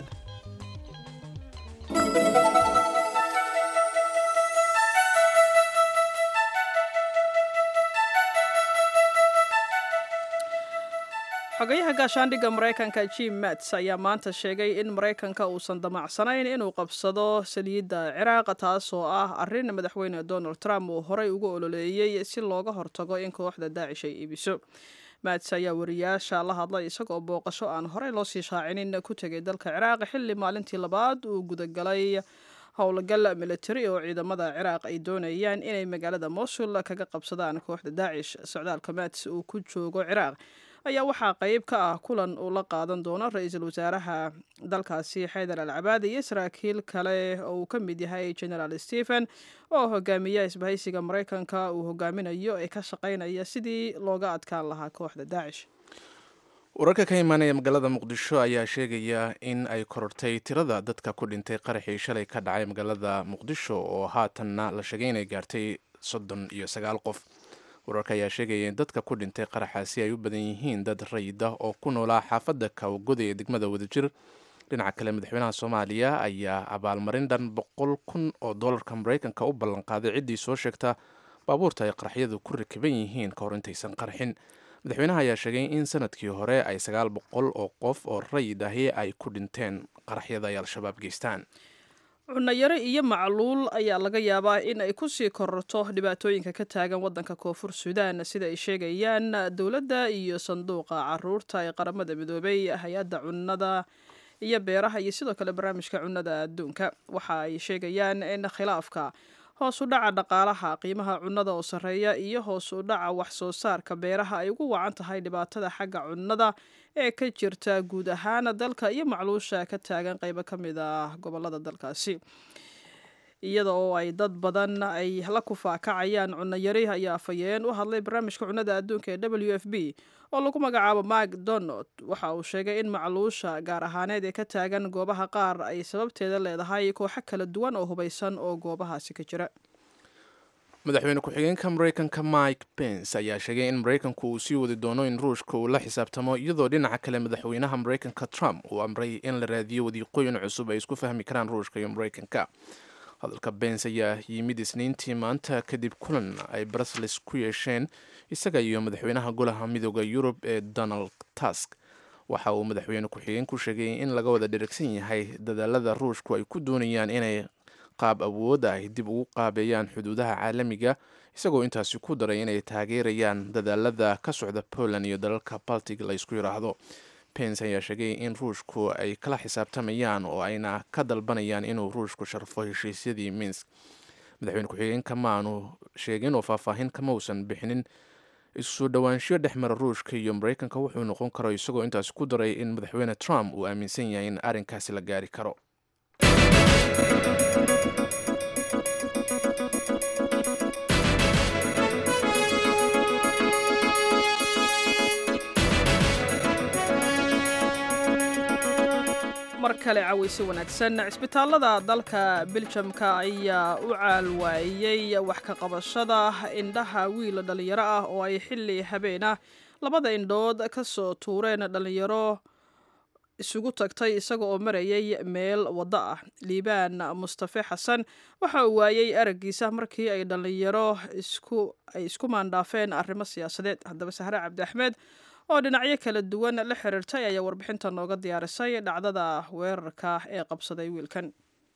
Speaker 1: xogayaha gaashaandhigga maraykanka jim mats ayaa maanta sheegay in maraykanka uusan damacsanayn inuu qabsado saliidda ciraaq taasoo ah arrin madaxweyne donald trump uu horey ugu ololeeyey si looga hortago in kooxda daacish ay iibiso mats ayaa wariyaasha la hadlay isagoo booqasho aan horey loo sii shaacinin ku tegay dalka ciraaq xilli maalintii labaad uu gudagalay howlgal militari oo ciidamada ciraaq ay doonayaan inay magaalada mosul kaga qabsadaan kooxda daacish socdaalka mats uu ku joogo ciraaq ayaa waxaa qayb ka ah kulan uu la qaadan doono ra-iisul wasaaraha dalkaasi xaydar al cabaadi iyo saraakiil kale oo uu ka mid yahay generaal stephen oo hogaamiya isbahaysiga maraykanka uu hogaaminayo ee ka shaqaynaya sidii looga adkaan lahaa kooxda daacish
Speaker 2: wararka ka imaanaya magaalada muqdisho ayaa sheegaya in ay korortay tirada dadka ku dhintay qaraxii shalay ka dhacay magaalada muqdisho oo haatanna la sheegay inay gaartay soddon iyo sagaal qof wararka ayaa sheegaya in dadka ku dhintay qaraxaasi ay u badan yihiin dad rayid ah oo ku noolaa xaafadda kawgoda ee degmada wadajir dhinaca kale madaxweynaha soomaaliya ayaa abaalmarin dhan boqol kun oo doolarka maraykanka u ballanqaaday ciddii soo sheegta baabuurta ay qaraxyadu ku rakiban yihiin ka hor intaysan qarxin madaxweynaha ayaa sheegay in sanadkii hore ay sagaal boqol oo qof oo rayid ahi ay ku dhinteen qaraxyada ay al-shabaab geystaan
Speaker 1: cunayaro iyo macluul ayaa laga yaabaa in ay kusii kororto dhibaatooyinka ka taagan wadanka koonfur suudaan sida ay sheegayaan dowladda iyo sanduuqa caruurta ee qaramada midoobay hay-adda cunnada iyo beeraha iyo sidoo kale barnaamijka cunnada adduunka waxa ay sheegayaan in khilaafka hoos u dhaca dhaqaalaha qiimaha cunnada oo sarreeya iyo hoos u dhaca wax soo saarka beeraha ay ugu wacan tahay dhibaatada xagga cunnada ee ka jirta guud ahaan dalka iyo macluusha ka taagan qaybo ka mid ah gobolada dalkaasi iyada oo ay dad badan ay la kufaakacayaan cunno yari ayaa afhayeen u hadlay barnaamijka cunnada adduunka ee w f b oo lagu magacaabo mark donald waxa uu sheegay in macluusha gaar ahaaneed ee ka taagan goobaha qaar ay sababteeda leedahay kooxo kala duwan oo hubaysan oo goobahaasi ka jira
Speaker 2: madaxweyne ku-xigeenka maraykanka mike pence ayaa sheegay in maraykanku uu sii wadi doono in ruushka uu la xisaabtamo iyadoo dhinaca kale madaxweynaha maraykanka trump uu amray in la raadiyo wadiiqooyin cusub ay isku fahmi karaan ruushka iyo maraykanka hadalka bens ayaa yimid isniintii maanta kadib kulan ay brussels ku yeesheen isaga iyo madaxweynaha golaha midooda yurub ee donald tusk waxa uu madaxweyne ku-xigeen ku sheegay in laga wada dheragsan yahay dadaalada ruushku ay ku doonayaan inay qaab awoodda ay dib ugu qaabeeyaan xuduudaha caalamiga isagoo intaasi ku daray inay taageerayaan dadaalada ka socda poland iyo dalalka baltic la ysku yidhaahdo pence ayaa sheegay in ruushku ay kala xisaabtamayaan oo ayna ka dalbanayaan inuu ruushku sharfo heshiisyadii minsk madaxweyne ku-xigeenka ma aanu sheegin oo faahfaahin kama uusan bixinin isu dhowaanshiyo dhex mara ruushka iyo maraykanka wuxuu noqon karo isagoo intaasi ku daray in madaxweyne trump uu aaminsan yahay in arrinkaasi la gaari karo
Speaker 1: mar kale cawaysi wanaagsan cisbitaalada dalka biljamka ayaa u caalwaayey wax ka qabashada indhaha wiil dhallinyaro ah oo ay xilli habeen ah labada indhood ka soo tuureen dhallinyaro isugu tagtay isaga oo marayay meel waddo ah liibaan mustafe xasan waxa uu waayey araggiisa markii ay dhallinyaro ay isku maandhaafeen arrimo siyaasadeed haddaba sahre cabdi axmed oo dhinacyo kala duwan la xiriirtay ayaa warbixinta nooga diyaarisay dhacdada weerarka ee qabsaday wiilkan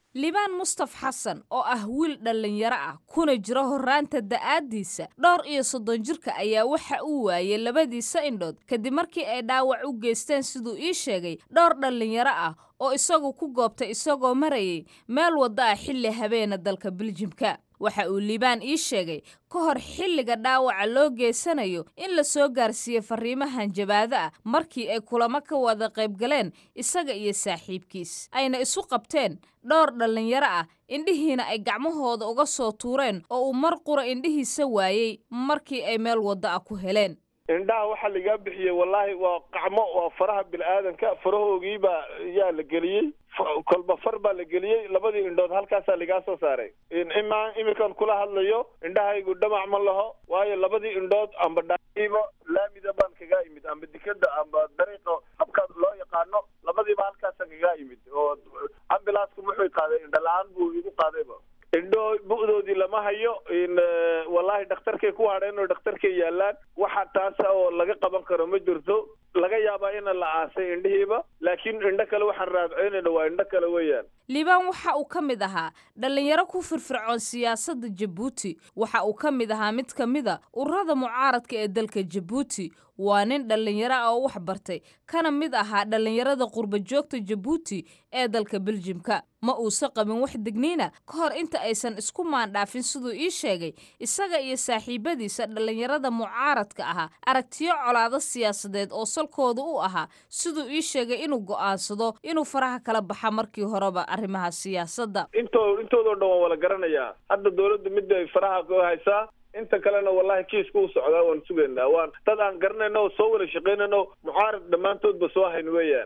Speaker 10: libaan mustaf xasan oo ah wiil dhallinyaro ah kuna jiro horraanta da'aaddiisa dhowr iyo soddon jirka ayaa waxa uu waayey labadiisa indhood kadib markii ay dhaawac u geysteen siduu ii sheegay dhowr dhallinyaro ah oo isagu ku goobtay isagoo marayay meel wadda ah xilli habeena dalka biljimka waxa uu liibaan ii sheegay ka hor xilliga dhaawaca loo geysanayo in la soo gaarsiiyey farriimahan jabaado ah markii ay kulamo ka wada qaybgaleen isaga iyo saaxiibkiis ayna isu qabteen dhowr dhallinyaro ah indhihiina ay gacmahooda uga soo tuureen oo uu mar qura indhihiisa waayey markii ay meel wadda ah ku heleen
Speaker 11: indhaha waxaa lagaa bixiyey wallaahi waa qacmo waa faraha bini-aadanka farahoogiibaa yaa la geliyey kolba far baa la geliyey labadii indhood halkaasaa lagaa soo saaray imaa iminkan kula hadlayo indhahaygu dhamac ma laho waayo labadii indhood amba dhaiiba laamida baan kagaa imid amba dikada amba dariiqa habka loo yaqaano labadiiba halkaasa kagaa imid oo ambilaasku muxuu qaaday indho la-aan buu igu qaadayba indho bu'doodii lama hayo wallaahi dhakhtarkay ku hadheen oo dhakhtarkay yaalaan waxa taasa oo laga qaban karo ma jirto laga yaabaa ina la aasay indhihiiba laakiin indho kale waxaan raadceynayna waa indho kale weeyaan
Speaker 10: liibaan waxa uu ka mid ahaa dhallinyaro ku firfircoon siyaasadda jabuuti waxa uu ka mid ahaa mid ka mida ururada mucaaradka ee dalka jabuuti waa nin dhallinyaro ah oo wax bartay kana mid ahaa dhallinyarada qurba joogta jabuuti ee dalka beljimka ma uusa qabin wax degniina ka hor inta aysan isku maandhaafin siduu ii sheegay isaga iyo saaxiibadiisa dhallinyarada mucaaradka ahaa aragtiyo colaado siyaasadeed oo salkooda u ahaa siduu ii sheegay inuu go'aansado inuu faraha kala baxa markii horeba arrimaha siyaasadda
Speaker 11: into intoodao dhan waan wala garanayaa hadda dawladdu midda ay faraha ku haysaa inta kalena wallahi kiiska u socdaa waan sugaynaa waan dad aan garanayno oo soo wada shaqaynayno mucaarad dhammaantoodba soo hayn weeyaan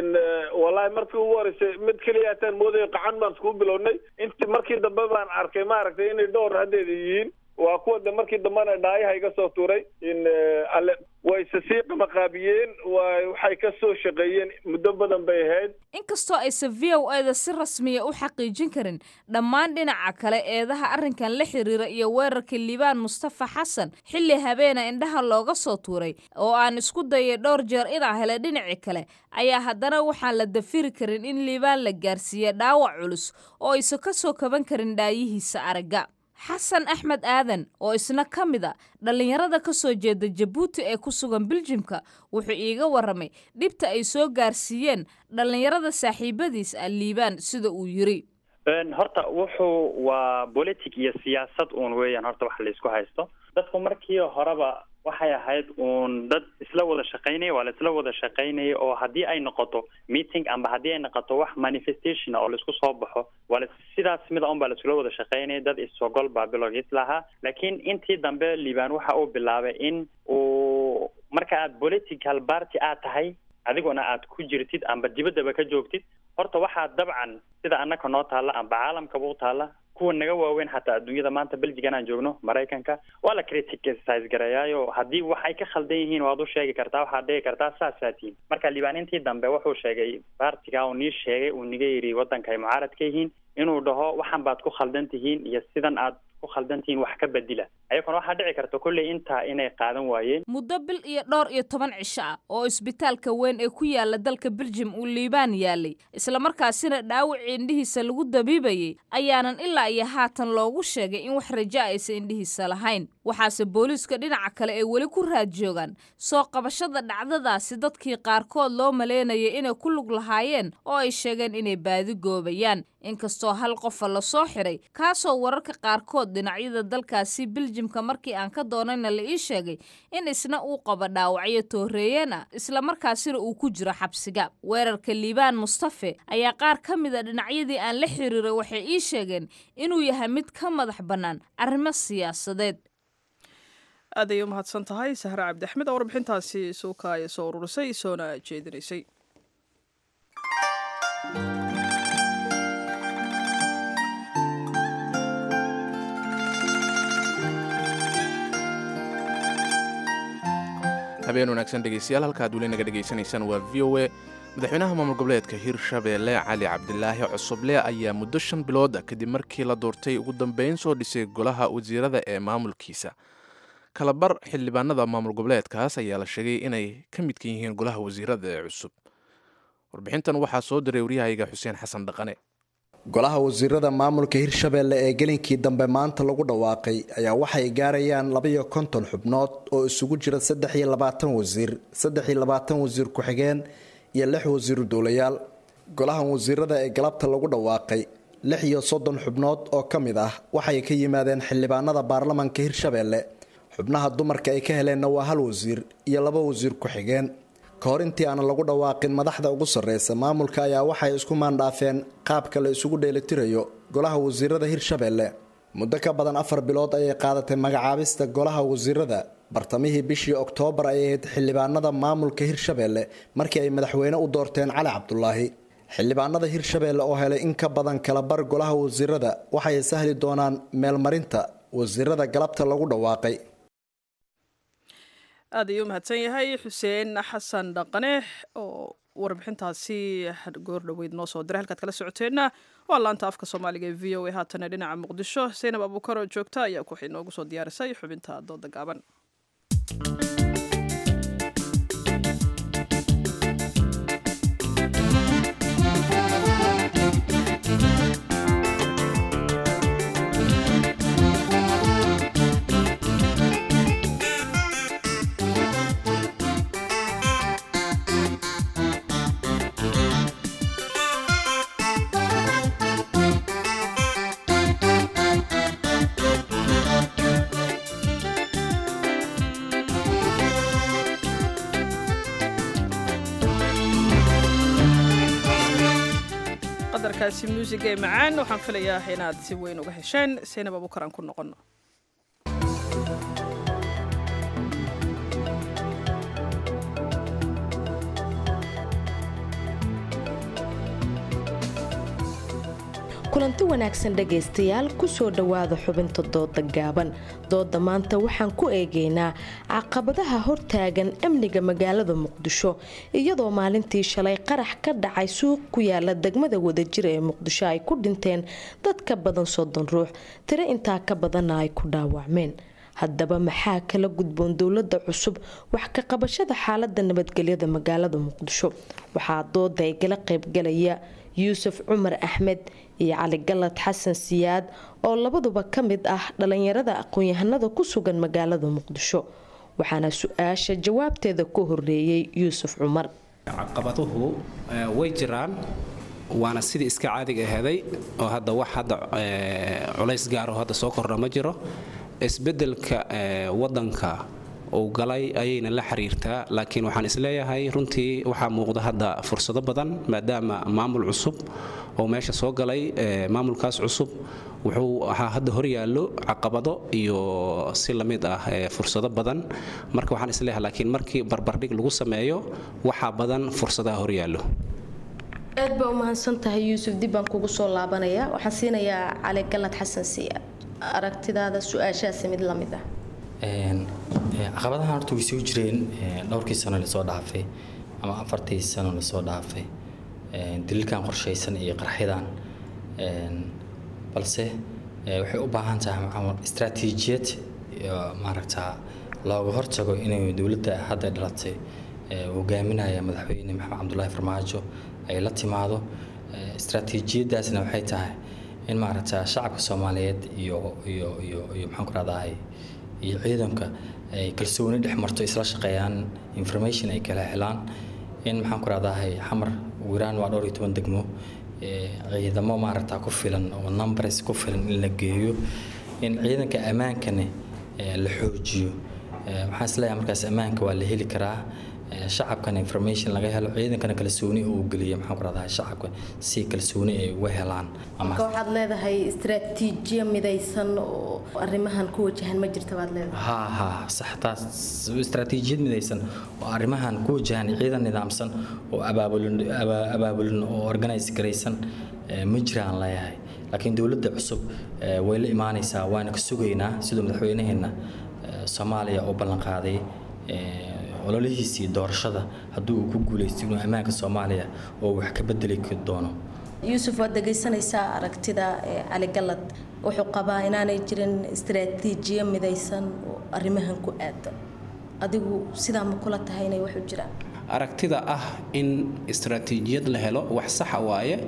Speaker 11: wallahi markii ugu horeysay mid keliya ataan moodayo qacan baan iskugu bilownay int markii dambe baan arkay maaragtay inay dhowr haddeeda yihiin waa kuwa de markii dambena dhaayaha iga soo tuuray in alle wayse sii qamaqaabiyeen waxay ka soo shaqeeyeen muddo badan bay ahayd
Speaker 10: inkastoo aysan v o eda si rasmiya u xaqiijin karin dhammaan dhinaca kale eedaha arrinkan la xiriira iyo weerarka liibaan mustafa xasan xilli habeena indhaha looga soo tuuray oo aan isku dayay dhowr jeer inaa hele dhinaci kale ayaa haddana waxaan la dafiri karin in liibaan la gaarsiiya dhaawac culus oo aysan ka soo kaban karin dhaayihiisa aragga xasan axmed aadan oo isna ka mid a dhallinyarada ka soo jeeda jabuuti ee ku sugan biljimka wuxuu iiga warramay dhibta ay soo gaarsiiyeen dhallinyarada saaxiibadiis ah liibaan sida uu yiri
Speaker 12: horta wuxuu waa politic iyo siyaasad uun weeyaan horta wax laysku haysto dadku markii horeba waxay ahayd uun dad isla wada shaqaynaya waa la isla wada shaqaynaya oo haddii ay noqoto meeting amba haddii ay noqoto wax manifestation oo laisku soo baxo waa la sidaas mida un baa laisula wada shaqaynaya dad isogol baa bilowgiis lahaa laakiin intii dambe liibaan waxa uu bilaabay in uu marka aad political party aad tahay adiguna aad ku jirtid amba dibaddaba ka joogtid horta waxaa dabcan sida annaka noo taalla amba caalamkaba u taalla kuwa naga waaweyn xataa adduunyada maanta belgigan aan joogno maraykanka waa la criticise gareeyaayo haddii wax ay ka khaldan yihiin waad u sheegi kartaa waxaad dhigi kartaa saasaa tihin marka liibaanintii dambe wuxuu sheegay baartiga uu nii sheegay uu niga yidhi waddanka ay mucaarad ka yihiin inuu dhaho waxan baad ku khaldan tihiin iyo sidan aad ku khaldan tihiin wax ka bedila ayaguna waxaa dhici karta kolley intaa inay qaadan waayeen
Speaker 10: muddo bil iyo dhowr iyo toban cisho ah oo isbitaalka weyn ee ku yaala dalka beljim uu liibaan yaalay islamarkaasina dhaawacii indhihiisa lagu dabiibayay ayaanan ilaa iyo haatan loogu sheegay in wax raja aysan indhihiisa lahayn waxaase booliiska dhinaca kale ay weli ku raad joogaan soo qabashada dhacdadaasi dadkii qaarkood loo maleynayay inay ku lug lahaayeen oo ay sheegeen inay baadi goobayaan inkastoo hal qofa lasoo xiray kaasoo wararka qaarkood dhinacyada dalkaasi biljimka markii aan ka doonayna la ii sheegay in isna uu qabo dhaawacyo tooreeyeen ah islamarkaasina uu ku jiro xabsiga weerarka liibaan mustafe ayaa qaar ka mid a dhinacyadii aan la xiriiray waxay ii sheegeen inuu yahay mid ka madax bannaan arrimo siyaasadeed
Speaker 1: aad ayay u mahadsan tahay sahre cabdi axmed oo warbixintaasi suuka ay soo ururisay soona jeedinaysay
Speaker 2: habeen wanaagsan dhegeystayaal halkaad weli naga dhegaysanaysaan waa v o e madaxweynaha maamul goboleedka hirshabeelle cali cabdilaahi cusuble ayaa muddo shan bilood kadib markii la doortay ugu dambeyn soo dhisay golaha wasiirada ee maamulkiisa kalabar xildhibaanada maamul goboleedkaas ayaa la sheegay inay ka midka yihiin golaha wasiirada ee cusub warbixintan waxaa soo diray waryahayga xuseen xasan dhaqane
Speaker 13: golaha wasiirada maamulka hirshabeelle ee gelinkii dambe maanta lagu dhawaaqay ayaa waxay gaarayaan labaiyo konton xubnood oo isugu jira saddex iyo labaatan wasiir saddex iyo labaatan wasiir ku-xigeen iyo lix wasiiru dowlayaal golahan wasiirada ee galabta lagu dhawaaqay lix iyo soddon xubnood oo ka mid ah waxay ka yimaadeen xildhibaanada baarlamanka hirshabeelle xubnaha dumarka ay ka heleenna waa hal wasiir iyo laba wasiir ku-xigeen ka hor intii aanan lagu dhawaaqin madaxda ugu sarreysa maamulka ayaa waxay isku maandhaafeen qaabka la isugu dheelitirayo golaha wasiirada hirshabeelle muddo ka badan afar bilood ayay qaadatay magacaabista golaha wasiirada bartamihii bishii oktoobar ay ahayd xildhibaanada maamulka hirshabeelle markii ay madaxweyne u doorteen cali cabdulaahi xildhibaanada hirshabeelle oo helay in ka badan kala bar golaha wasiirada waxay sahli doonaan meelmarinta wasiirada galabta lagu dhawaaqay
Speaker 1: aad ayuu umahadsan yahay xuseen xasan dhaqane oo warbixintaasi goor dhoweyd noo soo diray halkaad kala socoteenna waa laanta afka soomaaliga ee v o a haatana dhinaca muqdisho saynab abuukar oo joogta ayaa ku inoogu soo diyaarisay xubinta dooda gaaban qadarkaasi muusiga ee macaan waxaan filayaa inaad si weyn uga hesheen saynab abuukar aan ku noqono
Speaker 14: kulanti wanaagsan dhegaystayaal kusoo dhowaada xubinta dooda gaaban dooda maanta waxaan ku eegaynaa caqabadaha hortaagan amniga magaalada muqdisho iyadoo maalintii shalay qarax ka dhacay suuq ku yaala degmada wadajir ee muqdisho ay ku dhinteen dad ka badan soddon ruux tiro intaa ka badanna ay ku dhaawacmeen haddaba maxaa kala gudboon dowlada cusub wax ka qabashada xaalada nabadgelyada magaalada muqdisho waxaa dooda ay gala qaybgalaya yuusuf cumar axmed iyo cali galad xasan siyaad oo labaduba ka mid ah dhalinyarada aqoon-yahanada ku sugan magaalada muqdisho waxaana su-aasha jawaabteeda ku horeeyey yuusuf cumar
Speaker 15: caqabaduhu way jiraan waana sidii iska caadiga aheeday oo hadda wax hadda culays gaaro hadda soo kordha ma jiro isbedelka wadanka uu galay ayayna la xiriirtaa laakiin waxaan isleeyahay runtii waxaa muuqda hadda fursado badan maadaama maamul cusub oo meesha soo galay maamulkaas cusub wuxuu ahaa hadda horyaallo caqabado iyo si lamid ah fursado badan marka waxaan isleeyahay laakiin markii barbardhig lagu sameeyo waxaa badan fursadaha horyaallo
Speaker 14: aad baa u mahadsan tahay yuusuf dib baan kugu soo laabanaya waxaan siinayaa cali galad xasan siyaad aragtidaada su-aashaasi mid lamid ah
Speaker 16: caqabadahan horta way soo jireen dhowrkii sano lasoo dhaafay ama afartii sano lasoo dhaafay daliilkan qorshaysan iyo qarxyadan balse waxay u baahan tahay istraatiijiyad maaragta looga hortago inay dowladda hadda dhalatay hogaaminaya madaxweyne maxamed cabdulaahi farmaajo ay la timaado istraatiijiyadaasna waxay tahay in maaragta shacabka soomaaliyeed iyo iyo iyo iyo maxaan ku rahdahay iyo ciidanka ay kalsooni dhex marto isla shaqeeyaan information ay kala helaan in maxaan ku rahdahay xamar wiraan waa dhowr iyo toban degmo ciidamo maaragta ku filan oo numbers ku filan in la geeyo in ciidanka ammaankana la xoojiyo waxaan isleeyahay markaas ammaanka waa la heli karaa shacabkana information laga helo ciidankana kalsooni uu geliya maxaan ku rahdahay shacabka si kalsooni ay uga helaan
Speaker 14: marka waxaad leedahay istraatiijiya midaysan oo arrimahan ku wajahan ma jirta baad leedahay
Speaker 16: ha ha sax taas istraatiijiyad midaysan oo arrimahan ku wajahan ciidan nidaamsan oo abaabulin abaabulin oo organize garaysan ma jiraan leeyahay laakiin dowladda cusub way la imaanaysaa waana ka sugaynaa siduu madaxweynaheena soomaaliya oo ballan qaaday ololihiisii doorashada haddii uu ku guulaysto inuu ammaanka soomaaliya oo wax ka bedeli doono
Speaker 14: yuusuf waad dhegaysanaysaa aragtida cali galad wuxuu qabaa inaanay jirin istraatiijiyo midaysan oo arrimahan ku aada adigu sidaa ma kula tahay inay wax u jiraan
Speaker 15: aragtida ah in istraatiijiyad la helo wax saxa waaye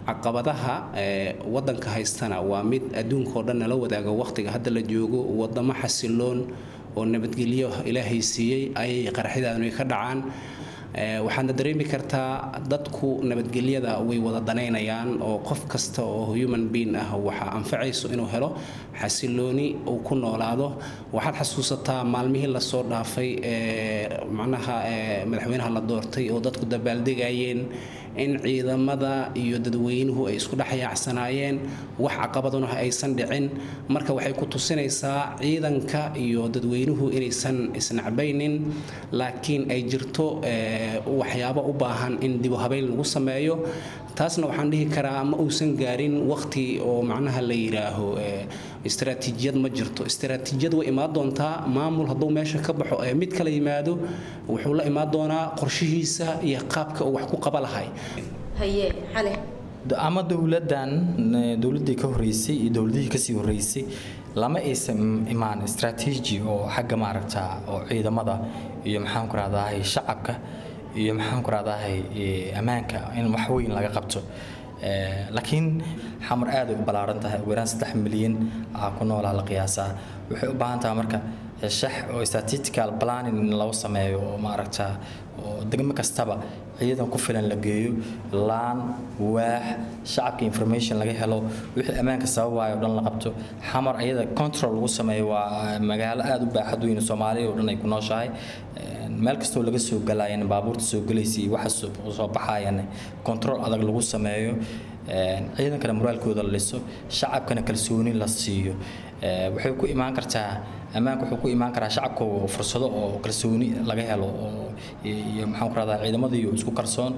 Speaker 15: caqabadaha wadanka haystana waa mid adduunkao dhan nala wadaago waqtiga hadda la joogo wadamo xasiloon oo nabadgelyo ilaahay siiyey ayay qaraxyadaanu ka dhacaan waxaadna dareemi kartaa dadku nabadgelyada way wada danaynayaan oo qof kasta oo human being ah waxaa anfacayso inuu helo xasilooni uu ku noolaado waxaad xasuusataa maalmihii lasoo dhaafay macnaha madaxweynaha la doortay oo dadku dabaaldegayeen in ciidamada iyo dadweynuhu ay isku dhex yaacsanaayeen wax caqabaduna aysan dhicin marka waxay ku tusinaysaa ciidanka iyo dadweynuhu inaysan isnacbaynin laakiin ay jirto waxyaabo u baahan in dibu habeyn lagu sameeyo taasna waxaan dhihi karaa ma uusan gaarin waqti oo macnaha la yidhaaho istaraatiijiyad ma jirto istaraatiijiyad way imaan doontaa maamul hadduu meesha ka baxo ee mid kala yimaado wuxuu la imaan doonaa qorshihiisa iyo qaabka uu wax ku qaba lahay
Speaker 14: haye cali
Speaker 16: ama dowladan dowladii ka horeysay iyo dowladihii kasii horeysay lama aysan imaan strategy oo xagga maaragta oo ciidamada iyo maxaan ku rahdahay shacabka iyo maxaan ku rahdahay ammaanka in wax weyn laga qabto laakiin xamar aad ay u ballaaran tahay ugu yaraan saddex milyan aa ku noolaa la qiyaasaa waxay u baahan tahay marka shax oo statistical planning in lagu sameeyo oo maaragta oo degmo kastaba ciidan ku filan la geeyo laan waax shacabka information laga helo wixii ammaanka sababayo dhan la qabto xamar ayada control lagu sameeyo waa magaalo aad u baaxad weyn soomaaliya oo dhan ay ku nooshahay meel kastoo laga soo galayan baabuurta soo galaysa iyo waxa soo baxayan control adag lagu sameeyo ciidankana moraalkooda la dhiso shacabkana kalsooni la siiyo waxay ku imaan kartaa ammaanka wuxuu ku imaan karaa shacabka fursado oo kalsooni laga helo oo iyo maxaan ku rahdaa ciidamadiiyo isku kalsoon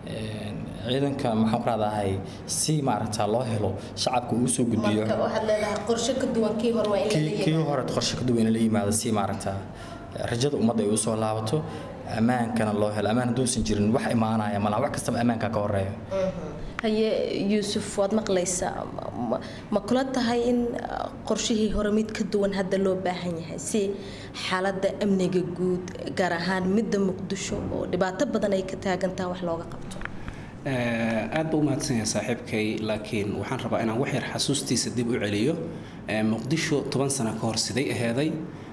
Speaker 16: ciidanka maxaan ku rahdahay si maaragta loo helo shacabka uu soo gudbiyo
Speaker 14: waxaad leedahay qorshe ka duwan kii hore waa in la
Speaker 16: kii hore qorshe ka duwan in la yimaado si maaragta rajada ummadda ay u soo laabato ammaankana loo helo ammaan hadduusan jirin wax imaanaya malaha wax kastaba ammaanka ka horeeya
Speaker 14: haye yuusuf waad maqlaysaa ma kula tahay in qorshihii hore mid ka duwan hadda loo baahan yahay si xaaladda amniga guud gaar ahaan midda muqdisho oo dhibaato badan ay ka taagantaha wax looga qabto
Speaker 15: aad ba u mahadsanyahay saaxiibkay laakiin waxaan rabaa inaan wax yar xasuustiisa dib u celiyo muqdisho toban sano ka hor siday aheeday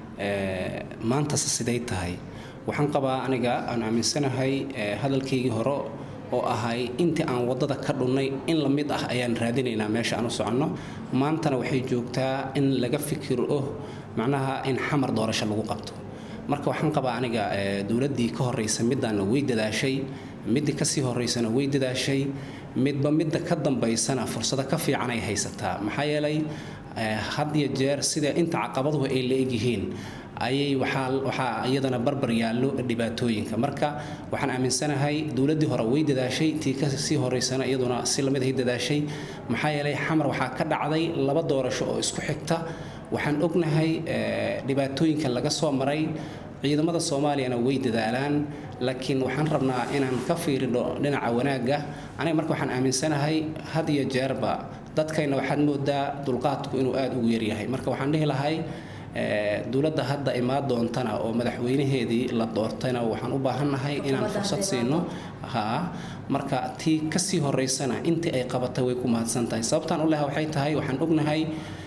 Speaker 15: maantase siday tahay waxaan qabaa aniga aan aaminsanahay hadalkaygii hore oo ahay intii aan waddada ka dhunnay in la mid ah ayaan raadinaynaa meesha aan u soconno maantana waxay joogtaa in laga fikiro macnaha in xamar doorasho lagu qabto marka waxaan qabaa aniga dowladdii ka horreysa middaana way dadaashay middii kasii horreysana way dadaashay midba midda ka dambaysana fursado ka fiican ay haysataa maxaa yeelay had iyo jeer sida inta caqabaduhu ay la egyihiin ayay waxaa iyadana barbar yaallo dhibaatooyinka marka waxaan aaminsanahay dowladdii hore way dadaashay tii kasii horeysana iyaduna si lamid ahay dadaashay maxaa yeelay xamar waxaa ka dhacday laba doorasho oo isku xigta waxaan ognahay dhibaatooyinka laga soo maray ciidamada soomaaliyana way dadaalaan laakiin waxaan rabnaa inaan ka fiirino dhinaca wanaagga aniga marka waxaan aaminsanahay had iyo jeerba dadkayna waxaad moodaa dulqaadku inuu aada ugu yaryahay marka waxaan dhihi lahay dowladda hadda imaan doontana oo madaxweynaheedii la doortayna waxaan u baahannahay inaan fursad siino ha marka tii kasii horeysana intii ay qabatay way ku mahadsan tahay sababtaan u leha waxay tahay waxaan ognahay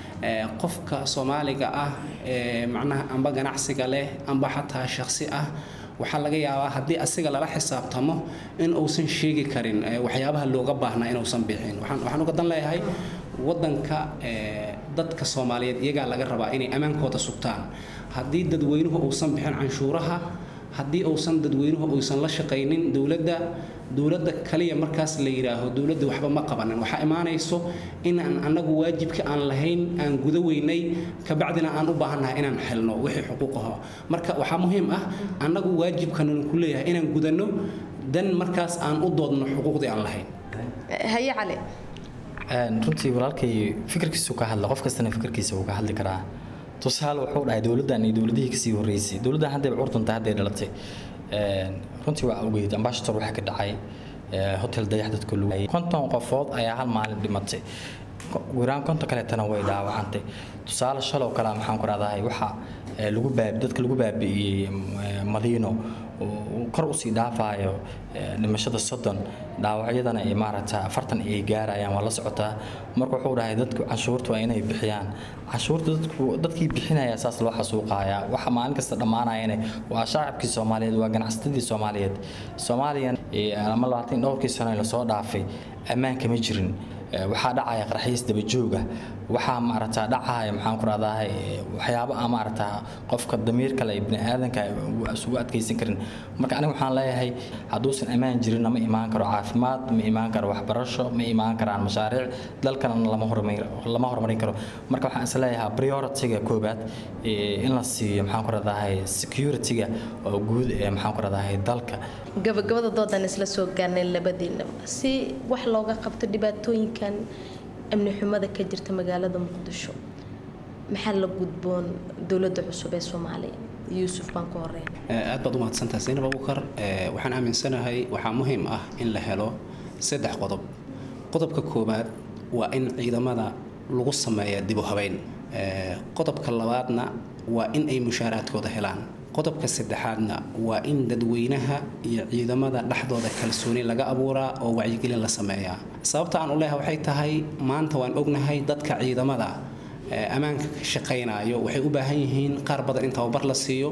Speaker 15: qofka soomaaliga ah ee macnaha amba ganacsiga leh amba xataa shakhsi ah waxaa laga yaabaa haddii asiga lala xisaabtamo in uusan sheegi karin waxyaabaha looga baahnaa inuusan bixin waxaan uga dan leeyahay waddanka dadka soomaaliyeed iyagaa laga rabaa inay ammaankooda sugtaan haddii dadweynuhu uusan bixin canshuuraha haddii uusan dadweynuhu uusan la shaqaynin dowladda dowladda kaliya markaas la yidhaaho dowladda waxba ma qabanin waxaa imaanayso inaan annagu waajibka aan lahayn aan guda weynay kabacdina aan u baahannahay inaan helno wixii xuquuqaho marka waxaa muhiim ah annagu waajibkananu ku leeyahay inaan gudanno dan markaas aan u doodno xuquuqdii aan lahayn
Speaker 14: haye cali
Speaker 16: runtii walaalkay fikirkiisu ka hadla qof kastana fikirkiisa uu ka hadli karaa tusaale wuxuu dhahay dowladdan iyo dowladihii kasii horreysay dowladdan haddayba curtunta hadday dhalatay runtii waa ogeyd ambashator waxaa ka dhacay hotel dayax dadka lagu konton qofood ayaa hal maalin dhimatay wiraan konton kaleetana way dhaawacantay tusaale shalow kale maxaan ku rahdahay waxa lagu baab dadka lagu baabi'iyey madiino kor usii dhaafayo dhimashada soddon dhaawacyadana ay maaragta afartan ay gaarayaan waa la socotaa marka wuxuu dhahay dadku canshuurta waa inay bixiyaan canshuurta dadku dadkii bixinaya saas loo xasuuqayaa waxa maalin kasta dhammaanayana waa shacabkii soomaaliyeed waa ganacsatadii soomaaliyeed soomaaliyan ama labaatan dhowrkii sano lasoo dhaafay ammaan kama jirin waxaa dhacaya qarxiis dabajooga waxaa maaragtaa dhacaya maxaan ku rahdahay waxyaabo aan maaragtaa qofka damiir kale bini aadanka isugu adkaysan karin marka aniga waxaan leeyahay hadduusan ammaan jirinna ma imaan karo caafimaad ma imaan karo waxbarasho ma imaan karaan mashaariic dalkana lama lama horumarin karo marka waxaan is leeyahay priority-ga koobaad in la siiyo maxaan ku rahdahay security-ga oo guud ee maxaan ku rahdahay dalka
Speaker 14: gabagabada doodan isla soo gaarnay labadiinaba si wax looga qabto dhibaatooyinkan amni xumada ka jirta magaalada muqdisho maxaa la gudboon dowladda cusub ee soomaaliya yuusuf baan ku horeyn
Speaker 15: aad baad u mahadsantahay zaynab abukar waxaan aaminsanahay waxaa muhiim ah in la helo saddex qodob qodobka koowaad waa in ciidamada lagu sameeya dib u habeyn qodobka labaadna waa in ay mushaaraadkooda helaan qodobka saddexaadna waa in dadweynaha iyo ciidamada dhexdooda kalsooni laga abuuraa oo wacyigelin la sameeyaa sababta aan u leeyahay waxay tahay maanta waan ognahay dadka ciidamada ammaanka ka shaqaynayo waxay u baahan yihiin qaar badan in tababar la siiyo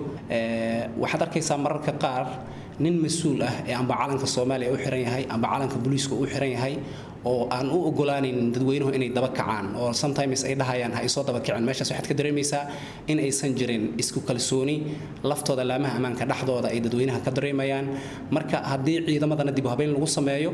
Speaker 15: waxaad arkaysaa mararka qaar nin mas-uul ah ee amba calanka soomaaliya u xiran yahay amba calanka booliiska u xiran yahay oo aan u ogolaanayn dadweynuhu inay daba kacaan oo sometimes ay dhahayaan ha isoo daba kicin meeshaas waxaad ka dareemaysaa in aysan jirin isku kalsooni laftooda laamaha ammaanka dhexdooda ay dadweynaha ka dareemayaan marka haddii ciidamadana dib u habeyn lagu sameeyo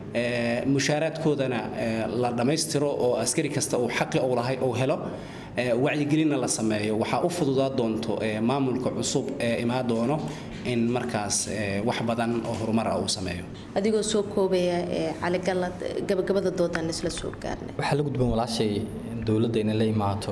Speaker 15: mushaaraadkoodana la dhammaystiro oo askari kasta uu xaqi uu lahay uu helo wacyigelinna la sameeyo waxaa u fududaa doonto maamulka cusub ee imaa doono in markaas wax badan oo horumar ah uu sameeyo
Speaker 14: adigoo soo koobaya caligalad gabagabada doodan isla soo gaarnay
Speaker 16: waxaa la gudban walaashay dowladda inay la imaato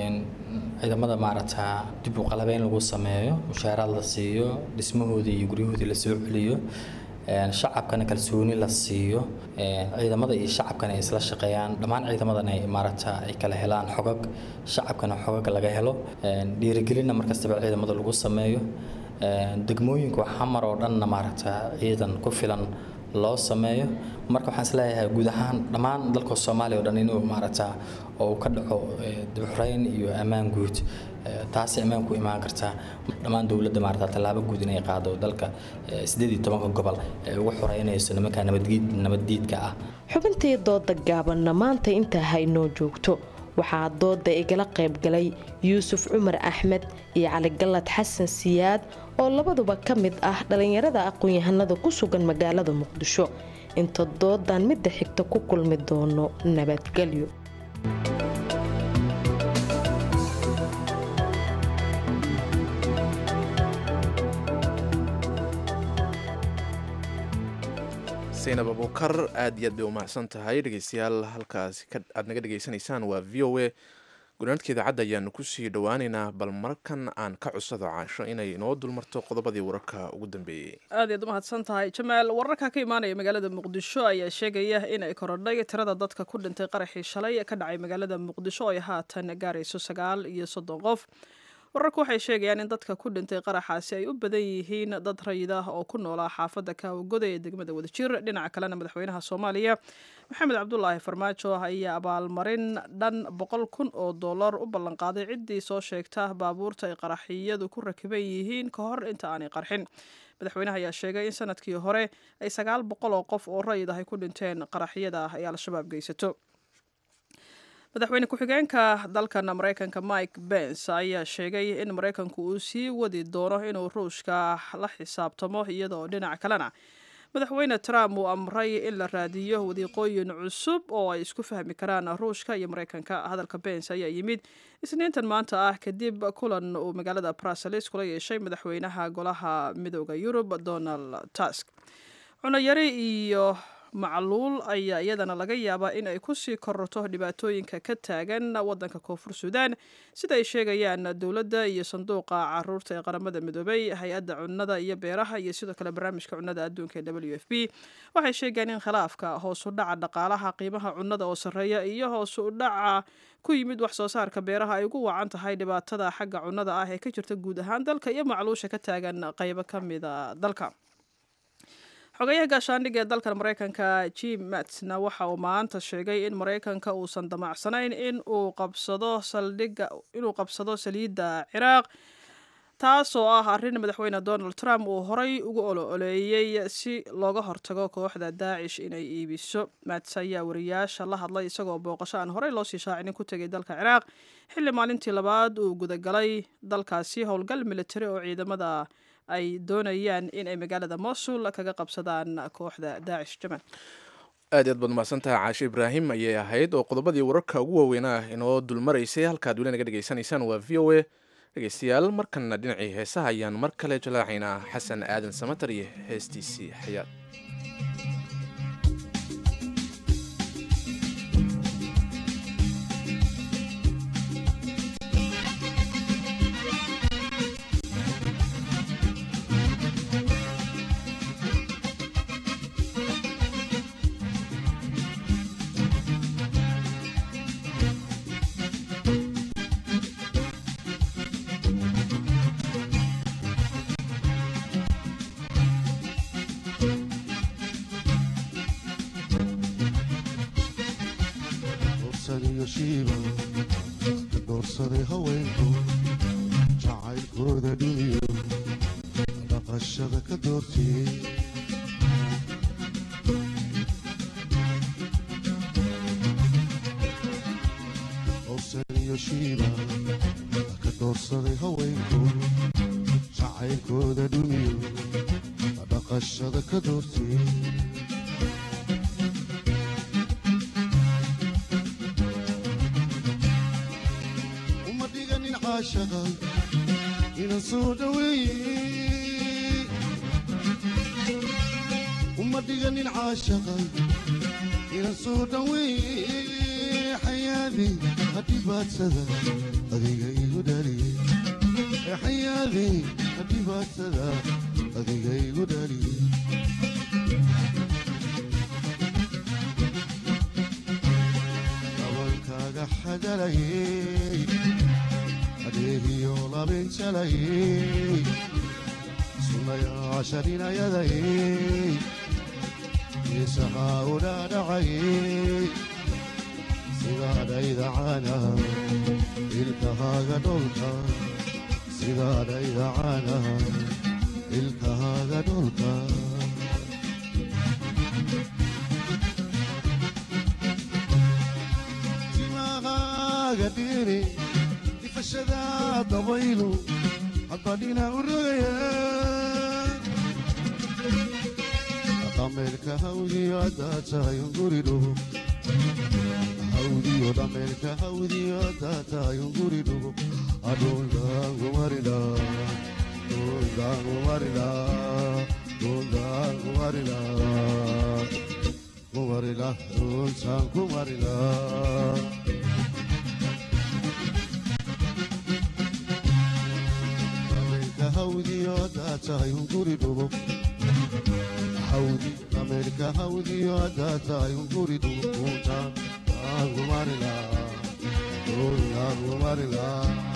Speaker 16: ciidamada maaragtaa dib u qalabeyn lagu sameeyo mushaaraad la siiyo dhismahoodii iyo guryahoodii la soo celiyo shacabkana kalsooni la siiyo ciidamada iyo shacabkana ay isla shaqeeyaan dhammaan ciidamadan ay maaragta ay kala helaan xogag shacabkana xogag laga helo dhiirigelinna markastaba ciidamada lagu sameeyo degmooyinka xamar oo dhanna maaragta ciidan ku filan loo sameeyo marka waxaan isleeyahay guud ahaan dhammaan dalka soomaaliya oo dhan inuu maaragta oo ka dhaco dibxureyn iyo ammaan guud taasi ammaan ku imaan kartaa dhammaan dowladda maarata tallaabo guud inay qaado dalka sideed iyo tobanka gobol ee ugu xoreynayso nimanka nabaddiidka ah
Speaker 14: xubintii dooda gaabanna maanta intaa haynoo joogto waxaa dooda igala qaybgalay yuusuf cumar axmed iyo caligalad xasan siyaad oo labaduba ka mid ah dhallinyarada aqoon-yahanada ku sugan magaalada muqdisho inta doodan midda xigta ku kulmi doono nabadgelyo
Speaker 2: saynab abukar aad iyo aad bay u mahadsan tahay dhegeystayaal halkaasi aad naga dhegeysanaysaan waa v o a gunaanadka idaacadda ayaanu kusii dhowaaneynaa bal markan aan ka cusado caasho inay inoo dulmarto qodobadii wararka ugu dambeeyey
Speaker 1: aad iyaad u mahadsan tahay jamaal wararka ka imaanaya magaalada muqdisho ayaa sheegaya inay korodhay tirada dadka ku dhintay qaraxii shalay ka dhacay magaalada muqdisho ay haatan gaarayso sagaal iyo soddon qof wararku waxay sheegayaan in dadka ku dhintay qaraxaasi ay u badan yihiin dad rayid ah oo ku noolaa xaafadda kaawagoda ee degmada wadajir dhinaca kalena madaxweynaha soomaaliya maxamed cabdulaahi farmaajo ayaa abaalmarin dhan boqol kun oo dollar u ballanqaaday ciddii soo sheegta baabuurta ay qaraxiyadu ku rakiban yihiin ka hor inta aanay qarxin madaxweynaha ayaa sheegay in sanadkii hore ay sagaal boqol oo qof oo rayid ah ay ku dhinteen qaraxyada ay al-shabaab geysato madaxweyne ku-xigeenka dalkan mareykanka mike bens ayaa sheegay in mareykanku uu sii wadi doono inuu ruushka la xisaabtamo iyadoo dhinaca kalena madaxweyne trump uu amray in la raadiyo wadiiqooyin cusub oo ay isku fahmi karaan ruushka iyo mareykanka hadalka bens ayaa yimid isniintan maanta ah kadib kulan uu magaalada bruseles kula yeeshay madaxweynaha golaha midooda yurub donald tusk cunayari iyo macluul ayaa iyadana laga yaabaa in ay kusii kororto dhibaatooyinka ka taagan wadanka koonfur suudaan sida ay sheegayaan dowladda iyo sanduuqa caruurta ee qaramada midoobay hay-adda cunnada iyo beeraha iyo sidoo kale barnaamijka cunnada adduunka ee w f b waxay sheegeen in khilaafka hoos u dhaca dhaqaalaha qiimaha cunnada oo sarreeya iyo hoos u dhaca ku yimid wax soo saarka beeraha ay ugu wacan tahay dhibaatada xagga cunnada ah ee ka jirta guud ahaan dalka iyo macluusha ka taagan qaybo ka mida dalka xogayaha gaashaandhigga ee dalkan maraykanka jim matsna waxa uu maanta sheegay in maraykanka uusan damacsanayn in uu qabsado saldhigga inuu qabsado saliidda ciraaq taasoo ah arrin madaxweyne donald trump uu horay ugu olo-oleeyey si looga hortago kooxda daacish inay iibiso mats ayaa wariyaasha la hadlay isagoo booqasho aan horey loosii shaacinin ku tegay dalka ciraaq xilli maalintii labaad uu gudagalay dalkaasi howlgal militari oo ciidamada ay doonayaan in ay magaalada mosul kaga qabsadaan kooxda daacish jaman
Speaker 2: aad aad baad mahadsantaha caashe ibraahim ayay ahayd oo qodobadii wararka ugu waaweynaa inoo dulmaraysay halkaad weli naga dhegaysanaysaan waa v o a dhegeystayaal markanna dhinacii heesaha ayaan mar kale jalaacaynaa xasan aadan samatar iyo heestiisii xayaad
Speaker 17: doorsaday haweenku jacaylkooda dhumiyo dhaqashada ka doortiyey howsan iyo shiiba ka doorsaday haweenku jacaylkooda dhumiyo dhaqashada ka doortiyey ina soo dhaweeye uma dhiganin caashaqa ina soo dhaweeye xayaadi hadhibaadsada adiga igu dhaliye xayaadi hadhibaadsada adiga igu dhaliye dabankaaga xagalayey adeegiyo labinjalayey sunayaasharinayadayey isahaa u dhaadhacayey sidaadhayda caanaha ilkahaaga dholka sidaadhayda caanaha ilkahaaga dholka timahaaga dhiri ifashada dabaylu haddadhina u rogaya dhameelka hawdiyo haddaa tahay unguridhugo hawdiyo dhameelka hawdiyo haddaa tahay unguridhugo adhundaangumarila dhundaangumarila dhundaangumarila kumarila dhuntaan kumarila hawdiyo haddaa tahay unguri dhugo hawdi dhameelka hawdiyo haddaa tahay unguri dhugo kuuntaan aangumarila kuuntaangumarila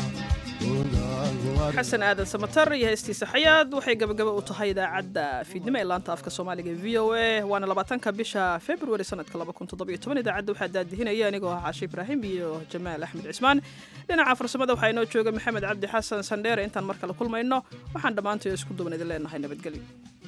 Speaker 1: xasan aadan samatar iyo heestiisa xayaad waxay gabagaba u tahay idaacadda fiidnimo ee laanta afka soomaaliga v o a waana labaatanka bisha februari sanadka idaacadda waxaa daadihinaya anigoo ah caashe ibraahim iyo jamaal axmed cismaan dhinaca farsamada waxaa inoo jooga maxamed cabdi xasan sandheere intaan mar kale kulmayno waxaan dhammaantayo isku duban idin leenahay nabadgelyo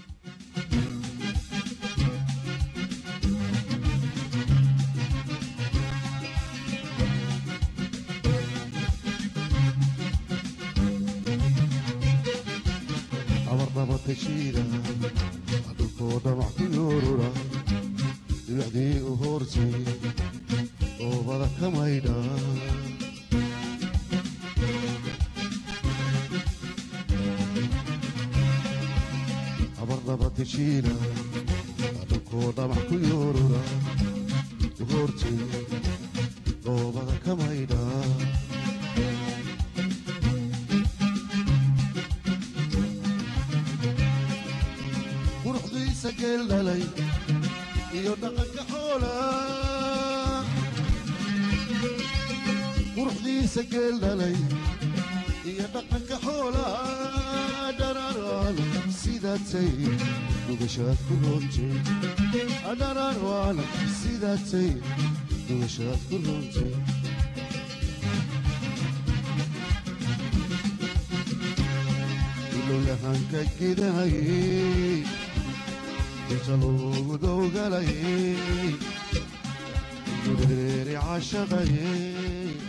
Speaker 17: abarnabatashiida dhulkoo dhamac ku yoorura dhibacdii u hoortay oobada ka maydha abarnabatashiida koo dhamac ku yoorura hortay dhoobada ka maydha quruxdiisa geel dhalay iyo dhaqanka xoola quruxdiisa geel dhalay iyo dhaqanka xoola dhararaan sidaatay dugashaad ku roontay dhararaan sidaatay dugashaad ku roontay ilowyahanka gidahayey inta loogu dowgalayey gureeri cashaqayey